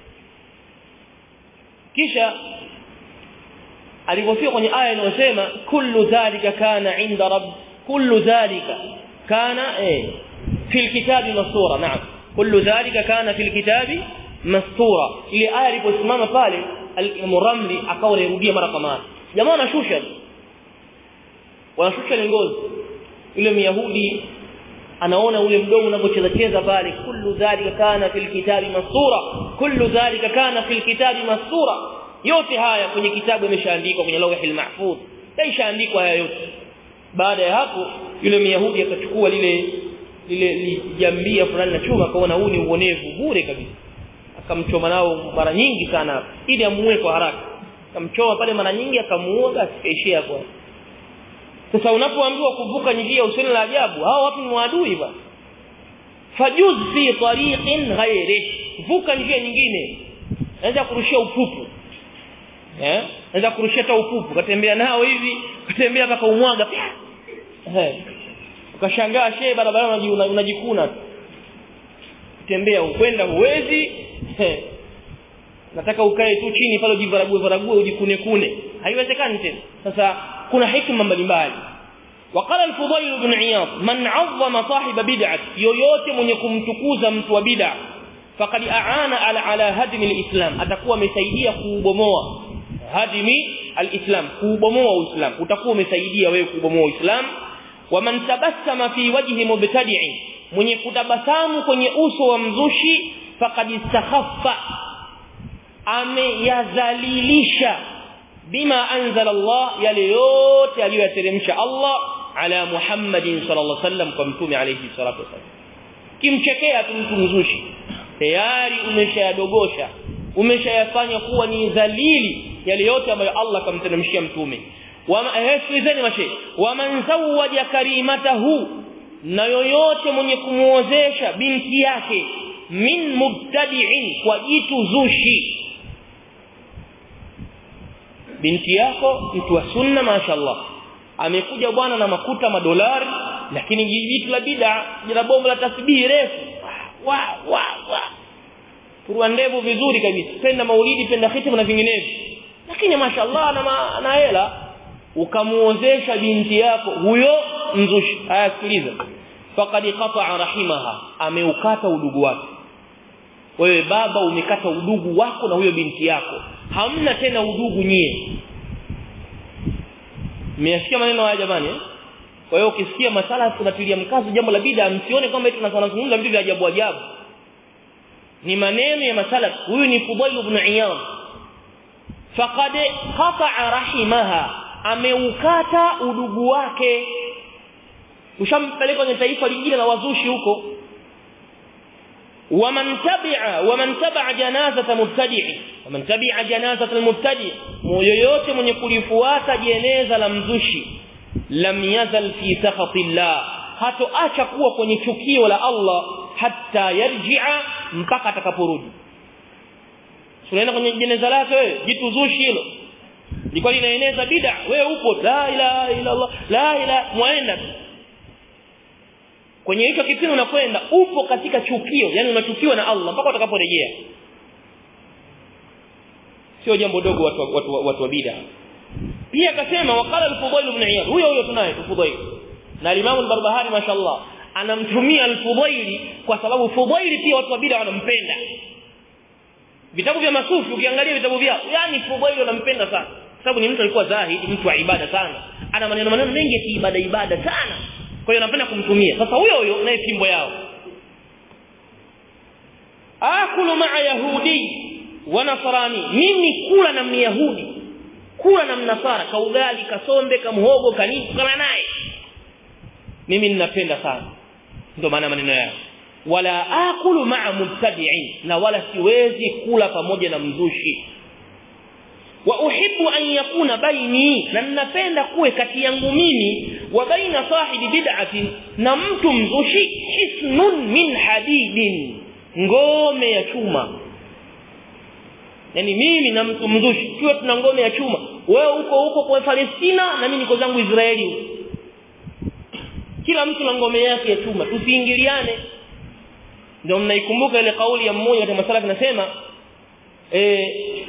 Speaker 1: kisha alipofika kwenye aya inayosema kullu dhalika kana inda rabb kullu dhalika kana eh fil kitabi masura naam kullu dhalika kana fil kitabi mastura ile aya iliposimama pale al-Ramli akawa anarudia mara kwa mara jamaa wanashusha wanashusha ngozi yule myahudi anaona ule mdomo unapocheza cheza pale kullu dhalika kana fil kitabi masura kullu dhalika kana fil kitabi masura yote haya kwenye kitabu yameshaandikwa kwenye lawhil mahfuz yaishaandikwa haya yote baada ya hapo yule myahudi akachukua lile lile jambia fulani na chuma akaona huu ni uonevu bure kabisa akamchoma nao mara nyingi sana ili amuue kwa haraka akamchoma pale mara nyingi akamuua basi kaishia kwa sasa unapoambiwa kuvuka njia usini la ajabu hao watu ni maadui bwana fajuz fi tariqin ghairi vuka njia nyingine naweza kurushia upupu eh naweza kurushia hata upupu katembea nao hivi katembea mpaka umwaga eh ukashangaa shehe barabara unajikuna tembea ukwenda huwezi nataka ukae tu chini pale ujivarague varague ujikune kune haiwezekani tena sasa kuna hikma mbalimbali وقال الفضيل بن عياض من عظم صاحب بدعه yoyote mwenye kumtukuza mtu wa bid'a faqad aana ala ala hadmi alislam atakuwa amesaidia kuubomoa hadmi alislam kuubomoa uislam utakuwa umesaidia wewe kuubomoa uislam waman tabassama fi wajhi mubtadi'in mwenye kutabasamu kwenye uso wa mzushi faqad istakhaffa ameyadhalilisha bima anzala Allah yale yote aliyoyateremsha Allah ala Muhammadin sallallahu alaihi wasallam kwa mtume alayhi salatu wasallam kimchekea tu mtu mzushi tayari umeshayadogosha umeshayafanya kuwa ni dhalili yale yote ambayo Allah kamteremshia mtume wama ehsikizeni mashe waman zawaja karimatahu na yoyote mwenye kumuozesha binti yake min mubtadi'in kwa jitu zushi binti yako mtu wa sunna mashaallah amekuja bwana na makuta madolari lakini jitu la bid'a jina bomu la tasbihi refu wa wa wa turua ndevu vizuri kabisa penda maulidi penda hitima na vinginevyo lakini mashaallah na ma, na hela ukamuozesha binti yako huyo mzushi haya sikiliza faqad qata'a rahimaha ameukata udugu wake wewe baba umekata udugu wako na huyo binti yako hamna tena udugu nyie mmesikia maneno haya jamani eh? kwa hiyo ukisikia masala tunatilia mkazo jambo la bid'a msione kwamba eti tunazungumza vitu vya ajabu ajabu ni maneno ya masala huyu ni Fudail ibn Iyad faqad qata'a rahimaha ameukata udugu wake ushampeleka kwenye taifa lingine la wazushi huko ومن تبع ومن تبع جنازه مبتدع ومن تبع جنازه المبتدع yoyote mwenye kulifuata jeneza la mzushi lam yazal fi sakhatillah hatoacha kuwa kwenye chukio la Allah hatta yarji'a mpaka atakaporudi tunaenda kwenye jeneza lake wewe jitu zushi hilo lilikuwa linaeneza bid'a wewe upo la ilaha illa Allah la ilaha muenda kwenye hicho kipindi unakwenda upo katika chukio yani unachukiwa na Allah mpaka utakaporejea sio jambo dogo watu watu watu wa bid'a pia akasema waqala al-Fudail ibn Iyad huyo huyo tunaye Fudail na Imam al-Barbahari mashallah anamtumia al-Fudail kwa sababu Fudail pia watu wa bid'a wanampenda vitabu vya masufi ukiangalia vitabu vyao yani Fudail wanampenda sana sababu ni mtu alikuwa zahidi mtu wa ibada sana ana maneno maneno mengi ya ibada ibada sana kwa hiyo napenda kumtumia sasa huyo huyo naye fimbo yao akulu ma'a yahudi wa nasrani mimi kula na myahudi kula na mnasara kaugali kasombe kamhogo kanini kula naye mimi ninapenda sana ndio maana maneno yao wala akulu ma'a mubtadi'in na wala siwezi kula pamoja na mzushi wa uhibbu an yakuna baini na ninapenda kuwe kati yangu mimi wa baina sahibi bid'atin na mtu mzushi hisnun min hadidin ngome ya chuma yani mimi na mtu mzushi tuwe tuna ngome ya chuma wewe uko huko kwa Palestina na mimi niko zangu Israeli kila mtu na ngome yake ya chuma tusiingiliane ndio mnaikumbuka ile kauli ya mmoja katika masala tunasema eh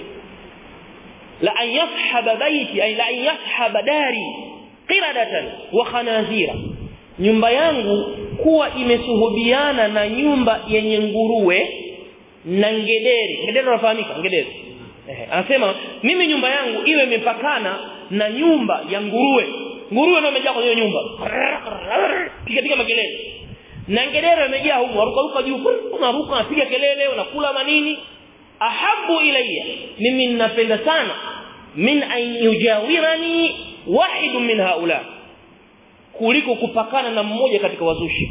Speaker 1: la an yashhaba baiti ay la an yashhaba dari qiradatan wa khanazira nyumba yangu kuwa imesuhubiana na nyumba yenye nguruwe na ngedere ngedere unafahamika ngedere eh anasema mimi nyumba yangu iwe imepakana na nyumba ya nguruwe nguruwe ndio imejaa kwenye nyumba piga piga makelele na ngedere imejaa huko ruka ruka juu unaruka unapiga kelele unakula manini ahabu ilayya mimi ninapenda sana min an yujawirani wahid min haula kuliko kupakana na mmoja katika wazushi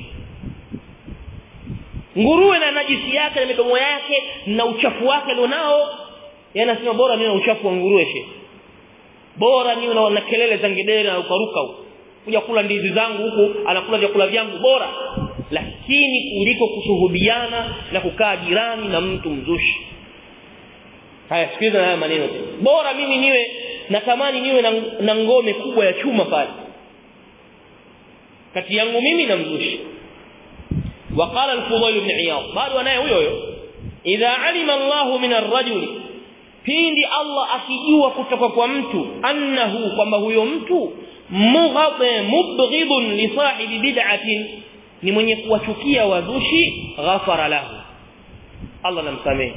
Speaker 1: nguruwe na najisi yake na midomo yake na uchafu wake alionao yanasema bora mimi na uchafu wa nguruwe she bora niwe na, na kelele za ngedere na ukaruka huko kuja kula ndizi zangu huku anakula vyakula vyangu bora lakini kuliko kushuhudiana na kukaa jirani na mtu mzushi haya sikiliza haya maneno bora mimi niwe natamani niwe na, na ngome kubwa ya chuma pale kati yangu mimi na mzushi وقال الفضيل بن عياض قالوا انا huyo huyo idha alima Allah min ar-rajul pindi Allah akijua kutoka kwa mtu annahu kwamba huyo mtu mughadhe mubghidun li sahibi bid'atin ni mwenye kuwachukia wazushi ghafara lahu Allah namsamehe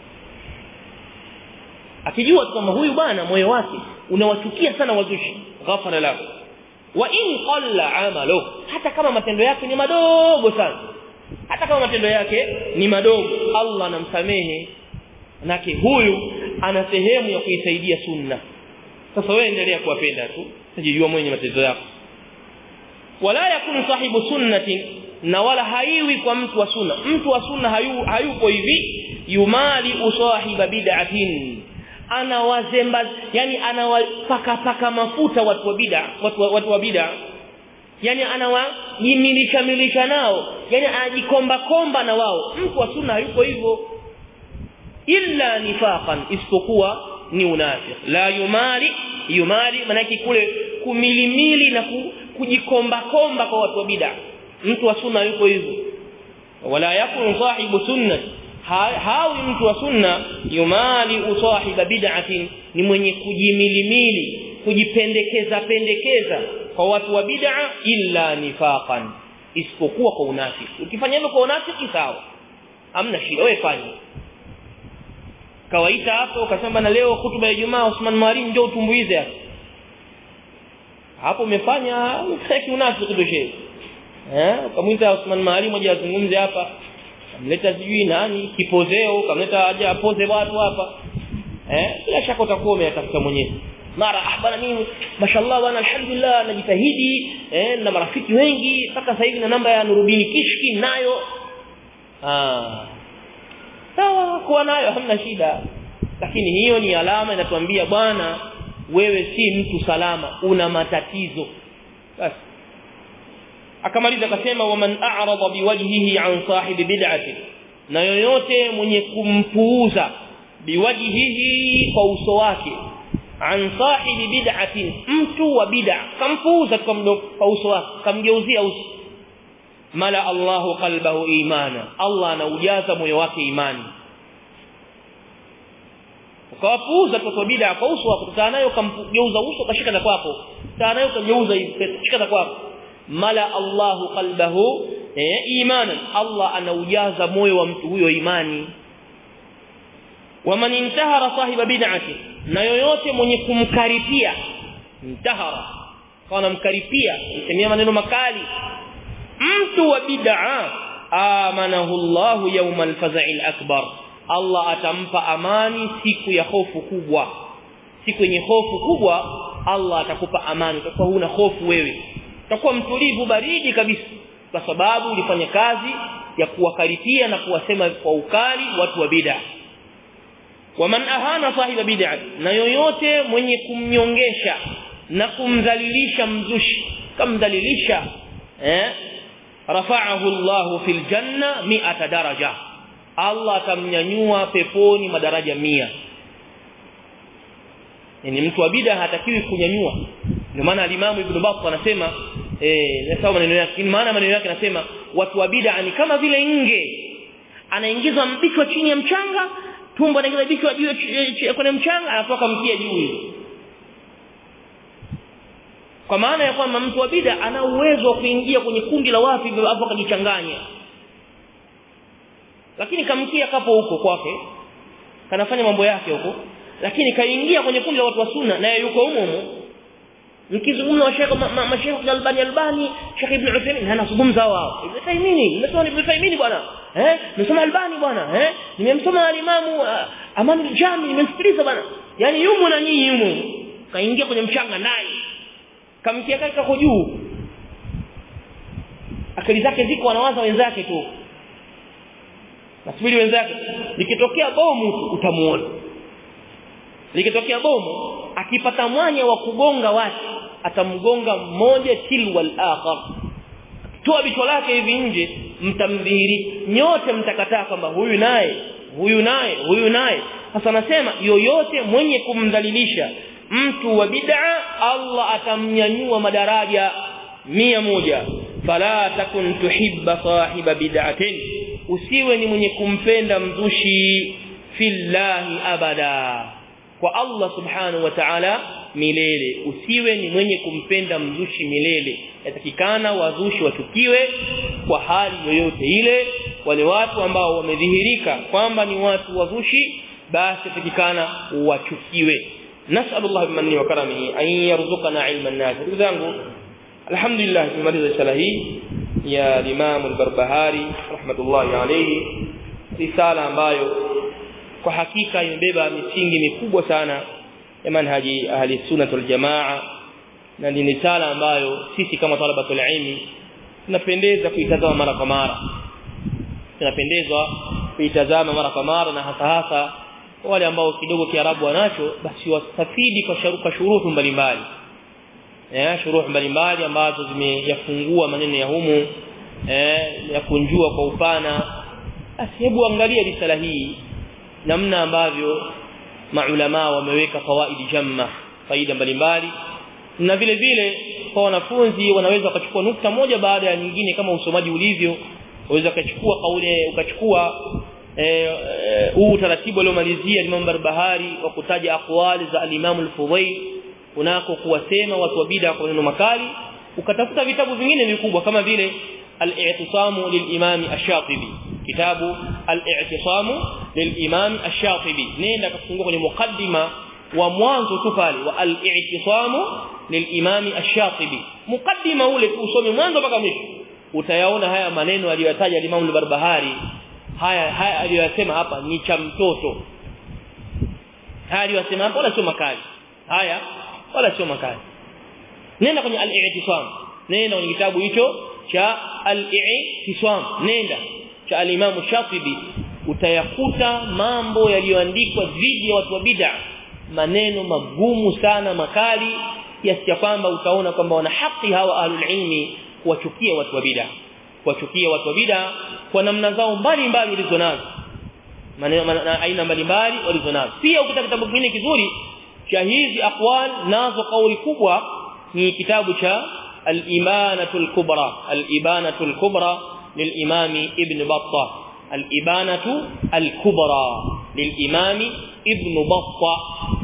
Speaker 1: akijua kwamba huyu bwana moyo wake unawachukia sana wazushi ghafara lahu wa in qalla amalu hata kama matendo yake ni madogo sana hata kama matendo yake ni madogo Allah anamsamehe nake huyu ana sehemu ya kuisaidia sunna sasa wewe endelea kuwapenda tu tajijua mwenye matendo yako wala yakun sahibu sunnatin na wala haiwi kwa mtu wa sunna mtu wa sunna hayu, hayupo hivi yumali usahiba bid'atin anawazemba yani anawapaka paka mafuta watu wa bid'a watu, watu wa bid'a yani anawajimilisha milisha nao yani anajikomba komba na wao mtu wa sunna hayupo hivyo illa nifaqan isipokuwa ni unafiq la yumali yumali manaki kule kumilimili na kujikomba komba kwa watu wa bid'a mtu wa sunna yuko hivyo wala yakun sahibu sunnati hawi mtu wa sunna yumali usahiba bid'atin ni mwenye kujimilimili kujipendekeza pendekeza kwa watu wa bid'a illa nifaqan isipokuwa kwa unafiki ukifanya hivyo kwa unafiki sawa hamna shida wewe fanya kawaita hapo ukasema na leo hutuba ya Ijumaa Usman Marim njoo utumbuize hapo hapo umefanya mfaki unafiki tu shehe eh ukamwita Usman Marim aje azungumze hapa kamleta sijui nani kipozeo kamleta aje apoze watu hapa eh bila shaka utakuwa umeyatafuta mwenyewe mara ah bana mimi mashallah bana alhamdulillah najitahidi eh na marafiki wengi mpaka sasa hivi na namba ya Nurudini Kishki nayo ah sawa kuwa nayo hamna shida lakini hiyo ni alama inatuambia bwana wewe si mtu salama una matatizo basi akamaliza akasema waman a'rada biwajhihi an sahibi bid'ati na yoyote mwenye kumpuuza biwajhihi kwa uso wake an sahibi bid'atin mtu wa bid'a kampuuza kwa uso wake kamgeuzia uso mala Allahu qalbahu imana Allah anaujaza moyo wake imani ukawapuuza kwa bid'a kwa uso wako kutana nayo kamgeuza uso kashika na kwako kutana nayo kageuza kashika na kwako mala Allahu qalbahu eh, imanan Allah anaujaza moyo wa mtu huyo imani waman intahara sahiba bid'ati na yoyote mwenye kumkaripia intahara kana mkaripia msemia maneno makali mtu wa bid'a amanahu Allah yawma al-faza'il akbar Allah atampa amani siku ya hofu kubwa siku yenye hofu kubwa Allah atakupa amani utakuwa huna hofu wewe utakuwa mtulivu baridi kabisa kwa sababu ulifanya kazi ya kuwakaripia na kuwasema kwa ukali watu wa bid'a waman ahana sahiba bid'a na yoyote mwenye kumnyongesha na kumdhalilisha mzushi kamdhalilisha eh rafa'ahu Allah fil janna mi'ata daraja Allah atamnyanyua peponi madaraja mia yani mtu wa bid'a hatakiwi kunyanyua ndio maana alimamu ibn Battah anasema eh nasema maneno yake ni maana maneno yake anasema watu wa bid'a ni kama vile nge anaingiza mbichwa chini ya mchanga tumbo anaingiza bichwa juu kwenye mchanga anatoka mkia juu kwa maana ya kwamba mtu wa bid'a ana uwezo wa kuingia kwenye kundi la watu hivyo hapo akajichanganya lakini kamkia kapo huko kwake kanafanya mambo yake huko lakini kaingia kwenye kundi la watu wa sunna naye yuko humo humo mkizungumza wa Sheikh Sheikh Albani Albani Sheikh Ibn Uthaymeen anazungumza wao Ibn Taymiyyah nimesoma Ibn Taymiyyah bwana eh nimesoma Albani bwana eh nimemsoma alimamu uh, Aman al-Jami nimemsikiliza bwana yani yumo na nyinyi yumo kaingia kwenye mchanga naye kamkia kaka kako juu akili zake ziko wanawaza wenzake tu nasubiri wenzake likitokea bomu utamuona likitokea bomu akipata mwanya wa kugonga watu atamgonga mmoja tilwal akhar toa bicho lake hivi nje mtamdhihiri nyote mtakataa kwamba huyu naye huyu naye huyu naye sasa anasema yoyote mwenye kumdhalilisha mtu wa bid'a Allah atamnyanyua madaraja mia moja fala takun tuhibba sahiba bid'atin usiwe ni mwenye kumpenda mzushi fillahi abada kwa Allah subhanahu wa ta'ala milele usiwe ni mwenye kumpenda mzushi milele yatakikana wazushi wachukiwe kwa hali yoyote ile wale watu ambao wamedhihirika kwamba ni watu wazushi basi yatakikana wachukiwe nasallallahu bimanni wa karamihi an yarzuqana ilman nafi ndugu zangu alhamdulillah tumaliza sala hii ya Imam al-Barbahari rahmatullahi alayhi risala ambayo kwa hakika imebeba misingi mikubwa sana ya manhaji ahli sunna wal jamaa na ni risala ambayo sisi kama talabatul ilmi tunapendeza kuitazama mara kwa mara tunapendezwa kuitazama mara kwa mara na hasa hasa wale ambao kidogo kiarabu wanacho basi wasafidi kwa sharuka shuruhu mbalimbali eh shuruhu mbalimbali ambazo zimeyafungua maneno ya humu eh ya kunjua kwa upana basi hebu angalia risala hii namna ambavyo maulama wameweka fawaidi jamma faida mbalimbali na vile vile kwa wanafunzi wanaweza wakachukua nukta moja baada ya nyingine kama usomaji ulivyo waweza ukachukua kauli ukachukua huu e, utaratibu aliomalizia Imam Barbahari wa kutaja aqwali za al-Imam al-Fudayl kunako kuwasema watu wa bid'a kwa neno makali ukatafuta vitabu vingine vikubwa kama vile al-i'tisamu lil-Imam ash-Shatibi kitabu al-i'tisamu lil-Imam ash-Shatibi nenda kafungua kwenye mukaddima wa mwanzo tu pale wa al-i'tisamu lil-Imam ash-Shatibi mukaddima ule usome mwanzo mpaka mwisho utayaona haya maneno aliyotaja Imam al-Barbahari haya haya aliyosema hapa ni cha mtoto haya aliyosema hapa wala sio makali haya wala sio makali nenda kwenye al-i'tisam nenda kwenye kitabu hicho cha al-i'tisam nenda cha al-Imam Shatibi utayakuta mambo yaliyoandikwa dhidi ya watu wa bid'a maneno magumu sana makali kiasi cha kwamba utaona kwamba wana haki hawa ahlul ilmi kuwachukia watu wa bid'a kuwachukia watu wa bid'a kwa namna zao mbalimbali walizonazo maneno aina mbalimbali walizonazo pia ukitaka kitabu kingine kizuri cha hizi aqwal nazo kauli kubwa ni kitabu cha al-ibanatu al-kubra al-ibanatu al-kubra للامام ابن بطه الابانه الكبرى للامام ابن بطه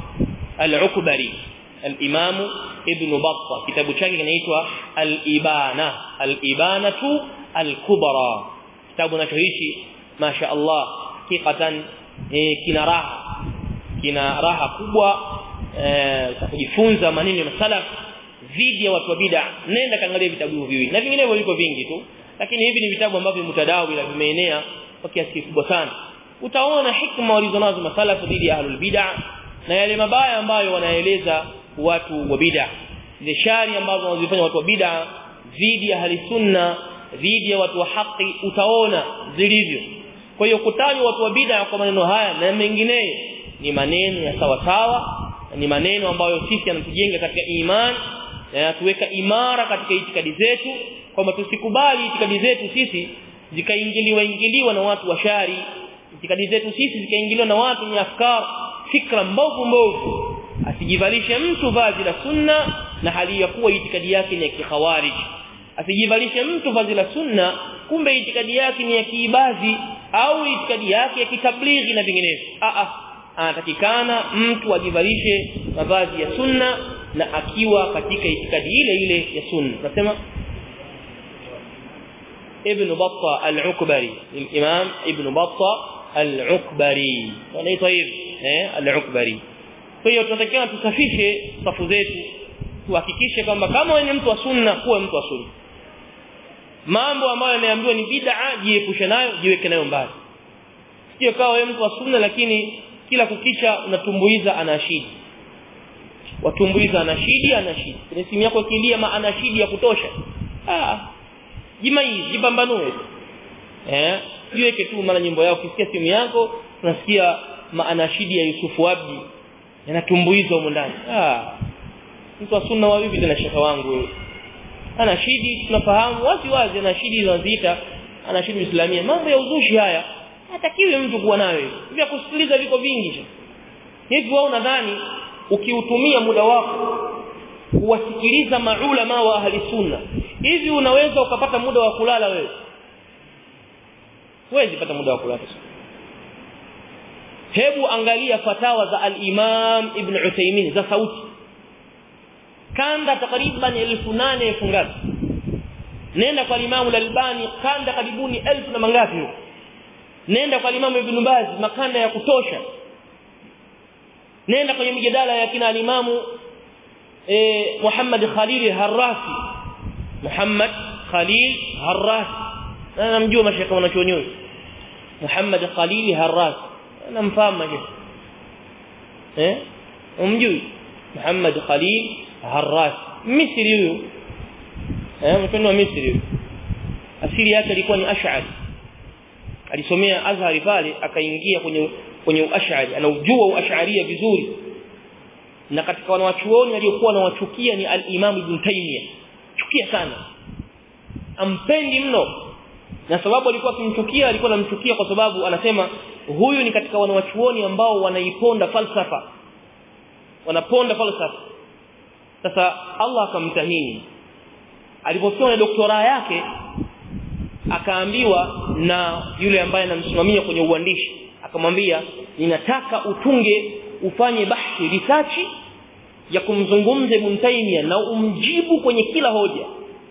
Speaker 1: العكبري الامام ابن بطه kitabu chake kinaitwa al-ibana al-ibanatu al-kubra kitabu nachoishi masha Allah hakikatan eh, kina raha kina raha kubwa eh, kujifunza maneno ya salaf dhidi ya watu wa bid'a nenda kaangalia vitabu hivyo viwili na vinginevyo viko vingi tu lakini hivi ni vitabu ambavyo mutadawi na vimeenea kwa kiasi kikubwa sana utaona hikma walizonazo masalafu dhidi ya ahlul bid'a na yale mabaya ambayo wanaeleza watu wa bid'a zile shari ambazo wanazifanya watu wa bid'a dhidi ya ahli sunna dhidi ya watu wa haki utaona zilivyo kwa hiyo kutajwa watu wa bid'a kwa maneno haya na mengineyo ni maneno ya sawa sawa ni maneno ambayo sisi yanatujenga katika imani na yanatuweka imara katika itikadi zetu kwamba tusikubali itikadi zetu sisi zikaingiliwa ingiliwa na watu wa shari itikadi zetu sisi zikaingiliwa na watu wenye afkar fikra mbovu mbovu asijivalishe mtu vazi la sunna na hali ya kuwa itikadi yake ni ya kikhawarij asijivalishe mtu vazi la sunna kumbe itikadi yake ni ya kiibazi au itikadi yake ya kitablighi na vinginevyo a a anatakikana mtu ajivalishe mavazi ya sunna na akiwa katika itikadi ile ile ya sunna nasema ابن بطة العكبري الإمام ابن بطة العكبري wanaitwa hivi eh al-Ukbari kwa hiyo tunatakiwa tusafishe safu zetu tuhakikishe kwamba kama wewe ni mtu wa sunna kuwe mtu wa sunna mambo ambayo yameambiwa ni bid'a jiepushe nayo jiweke nayo mbali sio kawa wewe mtu wa sunna lakini kila kukicha unatumbuiza anashidi watumbuiza anashidi anashidi kwenye simu yako ikilia ma anashidi ya kutosha ah jimai jipambanue eh jiweke tu mara nyimbo yao ukisikia simu yako unasikia maanashidi ya Yusufu Abdi yanatumbuizwa huko ndani ah mtu wa sunna wa vipi tena shaka wangu wewe anashidi tunafahamu wazi wazi anashidi zinaziita anashidi islamia mambo ya uzushi haya hatakiwi mtu kuwa nayo vya kusikiliza viko vingi hivi wao nadhani ukiutumia muda wako kuwasikiliza maulama wa ahli sunna hivi unaweza ukapata muda wa kulala wewe huwezi pata muda wa kulala hebu angalia fatawa za al-Imam Ibn Uthaymeen za sauti kanda takriban 1800 ngapi nenda kwa Imam al-Albani kanda karibuni elfu na mangapi nenda kwa Imam Ibn Baz makanda ya kutosha nenda kwenye mijadala ya kina al-Imam eh Muhammad Khalil Harrasi Muhammad Khalil Harrasi انا namjua mashaka wanachuoni Muhammad Khalil Harrasi namfahamu mashaka eh umjui Muhammad Khalil Harrasi Misri huyo eh mtu wa Misri asili yake alikuwa ni Ash'ari alisomea Azhari pale akaingia kwenye kwenye Ash'ari anaujua Ash'aria vizuri na katika wanawachuoni waliokuwa wanawachukia ni al-Imam Ibn Taymiyyah chukia sana ampendi mno na sababu alikuwa akimchukia alikuwa anamchukia kwa sababu anasema huyu ni katika wanawachuoni ambao wanaiponda falsafa wanaponda falsafa sasa Allah akamtahini alipofikia na doktora yake akaambiwa na yule ambaye anamsimamia kwenye uandishi akamwambia ninataka utunge ufanye bahthi research ya kumzungumza Ibn Taymiyyah na umjibu kwenye kila hoja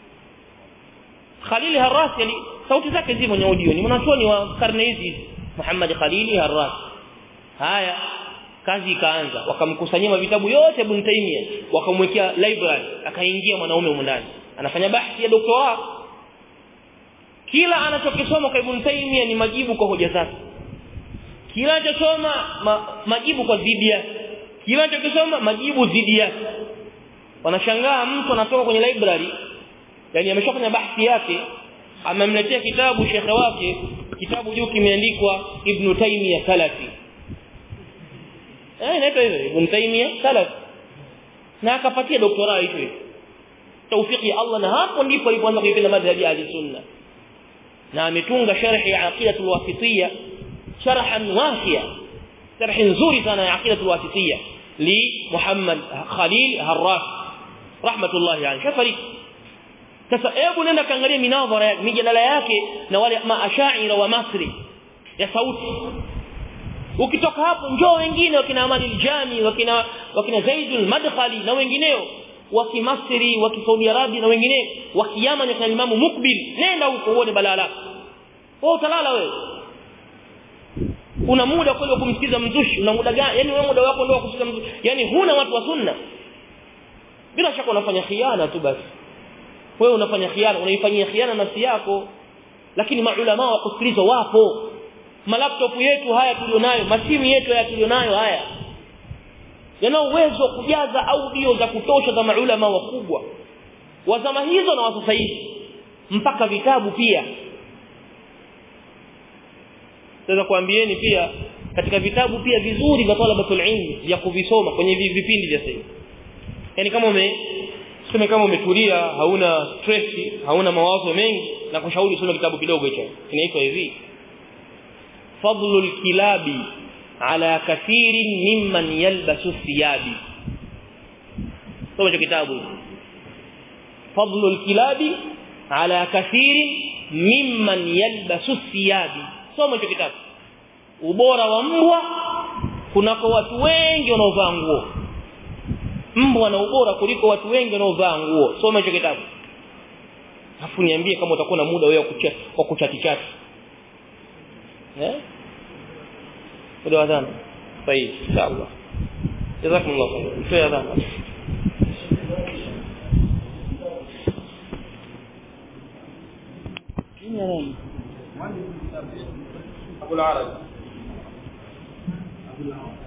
Speaker 1: Khalil Harrasi ali sauti zake zimo kwenye audio ni mwanachuoni wa karne hizi Muhammad Khalil Harrasi haya kazi ikaanza wakamkusanyia vitabu yote Ibn Taymiyyah wakamwekea library akaingia mwanaume huko ndani anafanya bahthi ya doktora kila anachokisoma kwa Ibn Taymiyyah ni majibu kwa hoja zake kila anachosoma ma, majibu kwa dhidi yake kila anachokisoma majibu dhidi yake wanashangaa mtu anatoka kwenye library yani ameshafanya bahthi yake amemletea kitabu shekhe wake kitabu juu kimeandikwa Ibn Taymiyyah Salafi eh inaitwa hivyo Ibn Taymiyyah Salafi na akapatia doktora hicho hicho tawfiki ya Allah na hapo ndipo alipoanza kuipenda madhhabi ya sunna na ametunga sharhi ya aqidatul wasitiyya sharhan wasiya sharhi nzuri sana ya aqidatul wasitiyya li Muhammad Khalil Harras rahmatullahi alayhi shafariki sasa hebu nenda kaangalia minadhara yake mijadala yake na wale maashaira wa Masri ya sauti ukitoka hapo njoo wengine wakina Ahmad al-Jami wakina wakina Zaid al-Madkhali na wengineo wa Kimasri wa Saudi Arabia na wengineo wa Yaman na Imam Mukbil nenda huko uone balala wewe utalala wewe una muda kweli wa kumsikiza mzushi una muda gani yani wewe muda wako ndio wa kusikiza mzushi yani huna watu wa sunna bila shaka unafanya khiana tu basi wewe unafanya khiana unaifanyia khiana nafsi yako lakini maulama wa kusikiliza wapo malaptop yetu haya tulionayo masimu yetu haya tulionayo haya yana uwezo wa kujaza audio za kutosha za maulama wakubwa wa zama hizo na wa sasa hivi mpaka vitabu pia sasa kuambieni pia katika vitabu pia vizuri vya talabatul ilmi vya kuvisoma kwenye vipindi vya sasa yani kama ume tuseme kama umetulia hauna stress hauna mawazo mengi na kushauri usome kitabu kidogo hicho kinaitwa hivi fadlul kilabi ala kathirin mimman yalbasu thiyabi soma hicho kitabu fadlul kilabi ala kathirin mimman yalbasu thiyabi soma hicho kitabu ubora wa mbwa kunako watu wengi wanaovaa nguo mbwa na ubora kuliko watu wengi wanaovaa nguo soma hicho kitabu afu niambie kama utakuwa na muda wewe wa kuchati chati eh ndio adhana طيب ان شاء الله جزاكم الله خير في اذان ابو العرب ابو العرب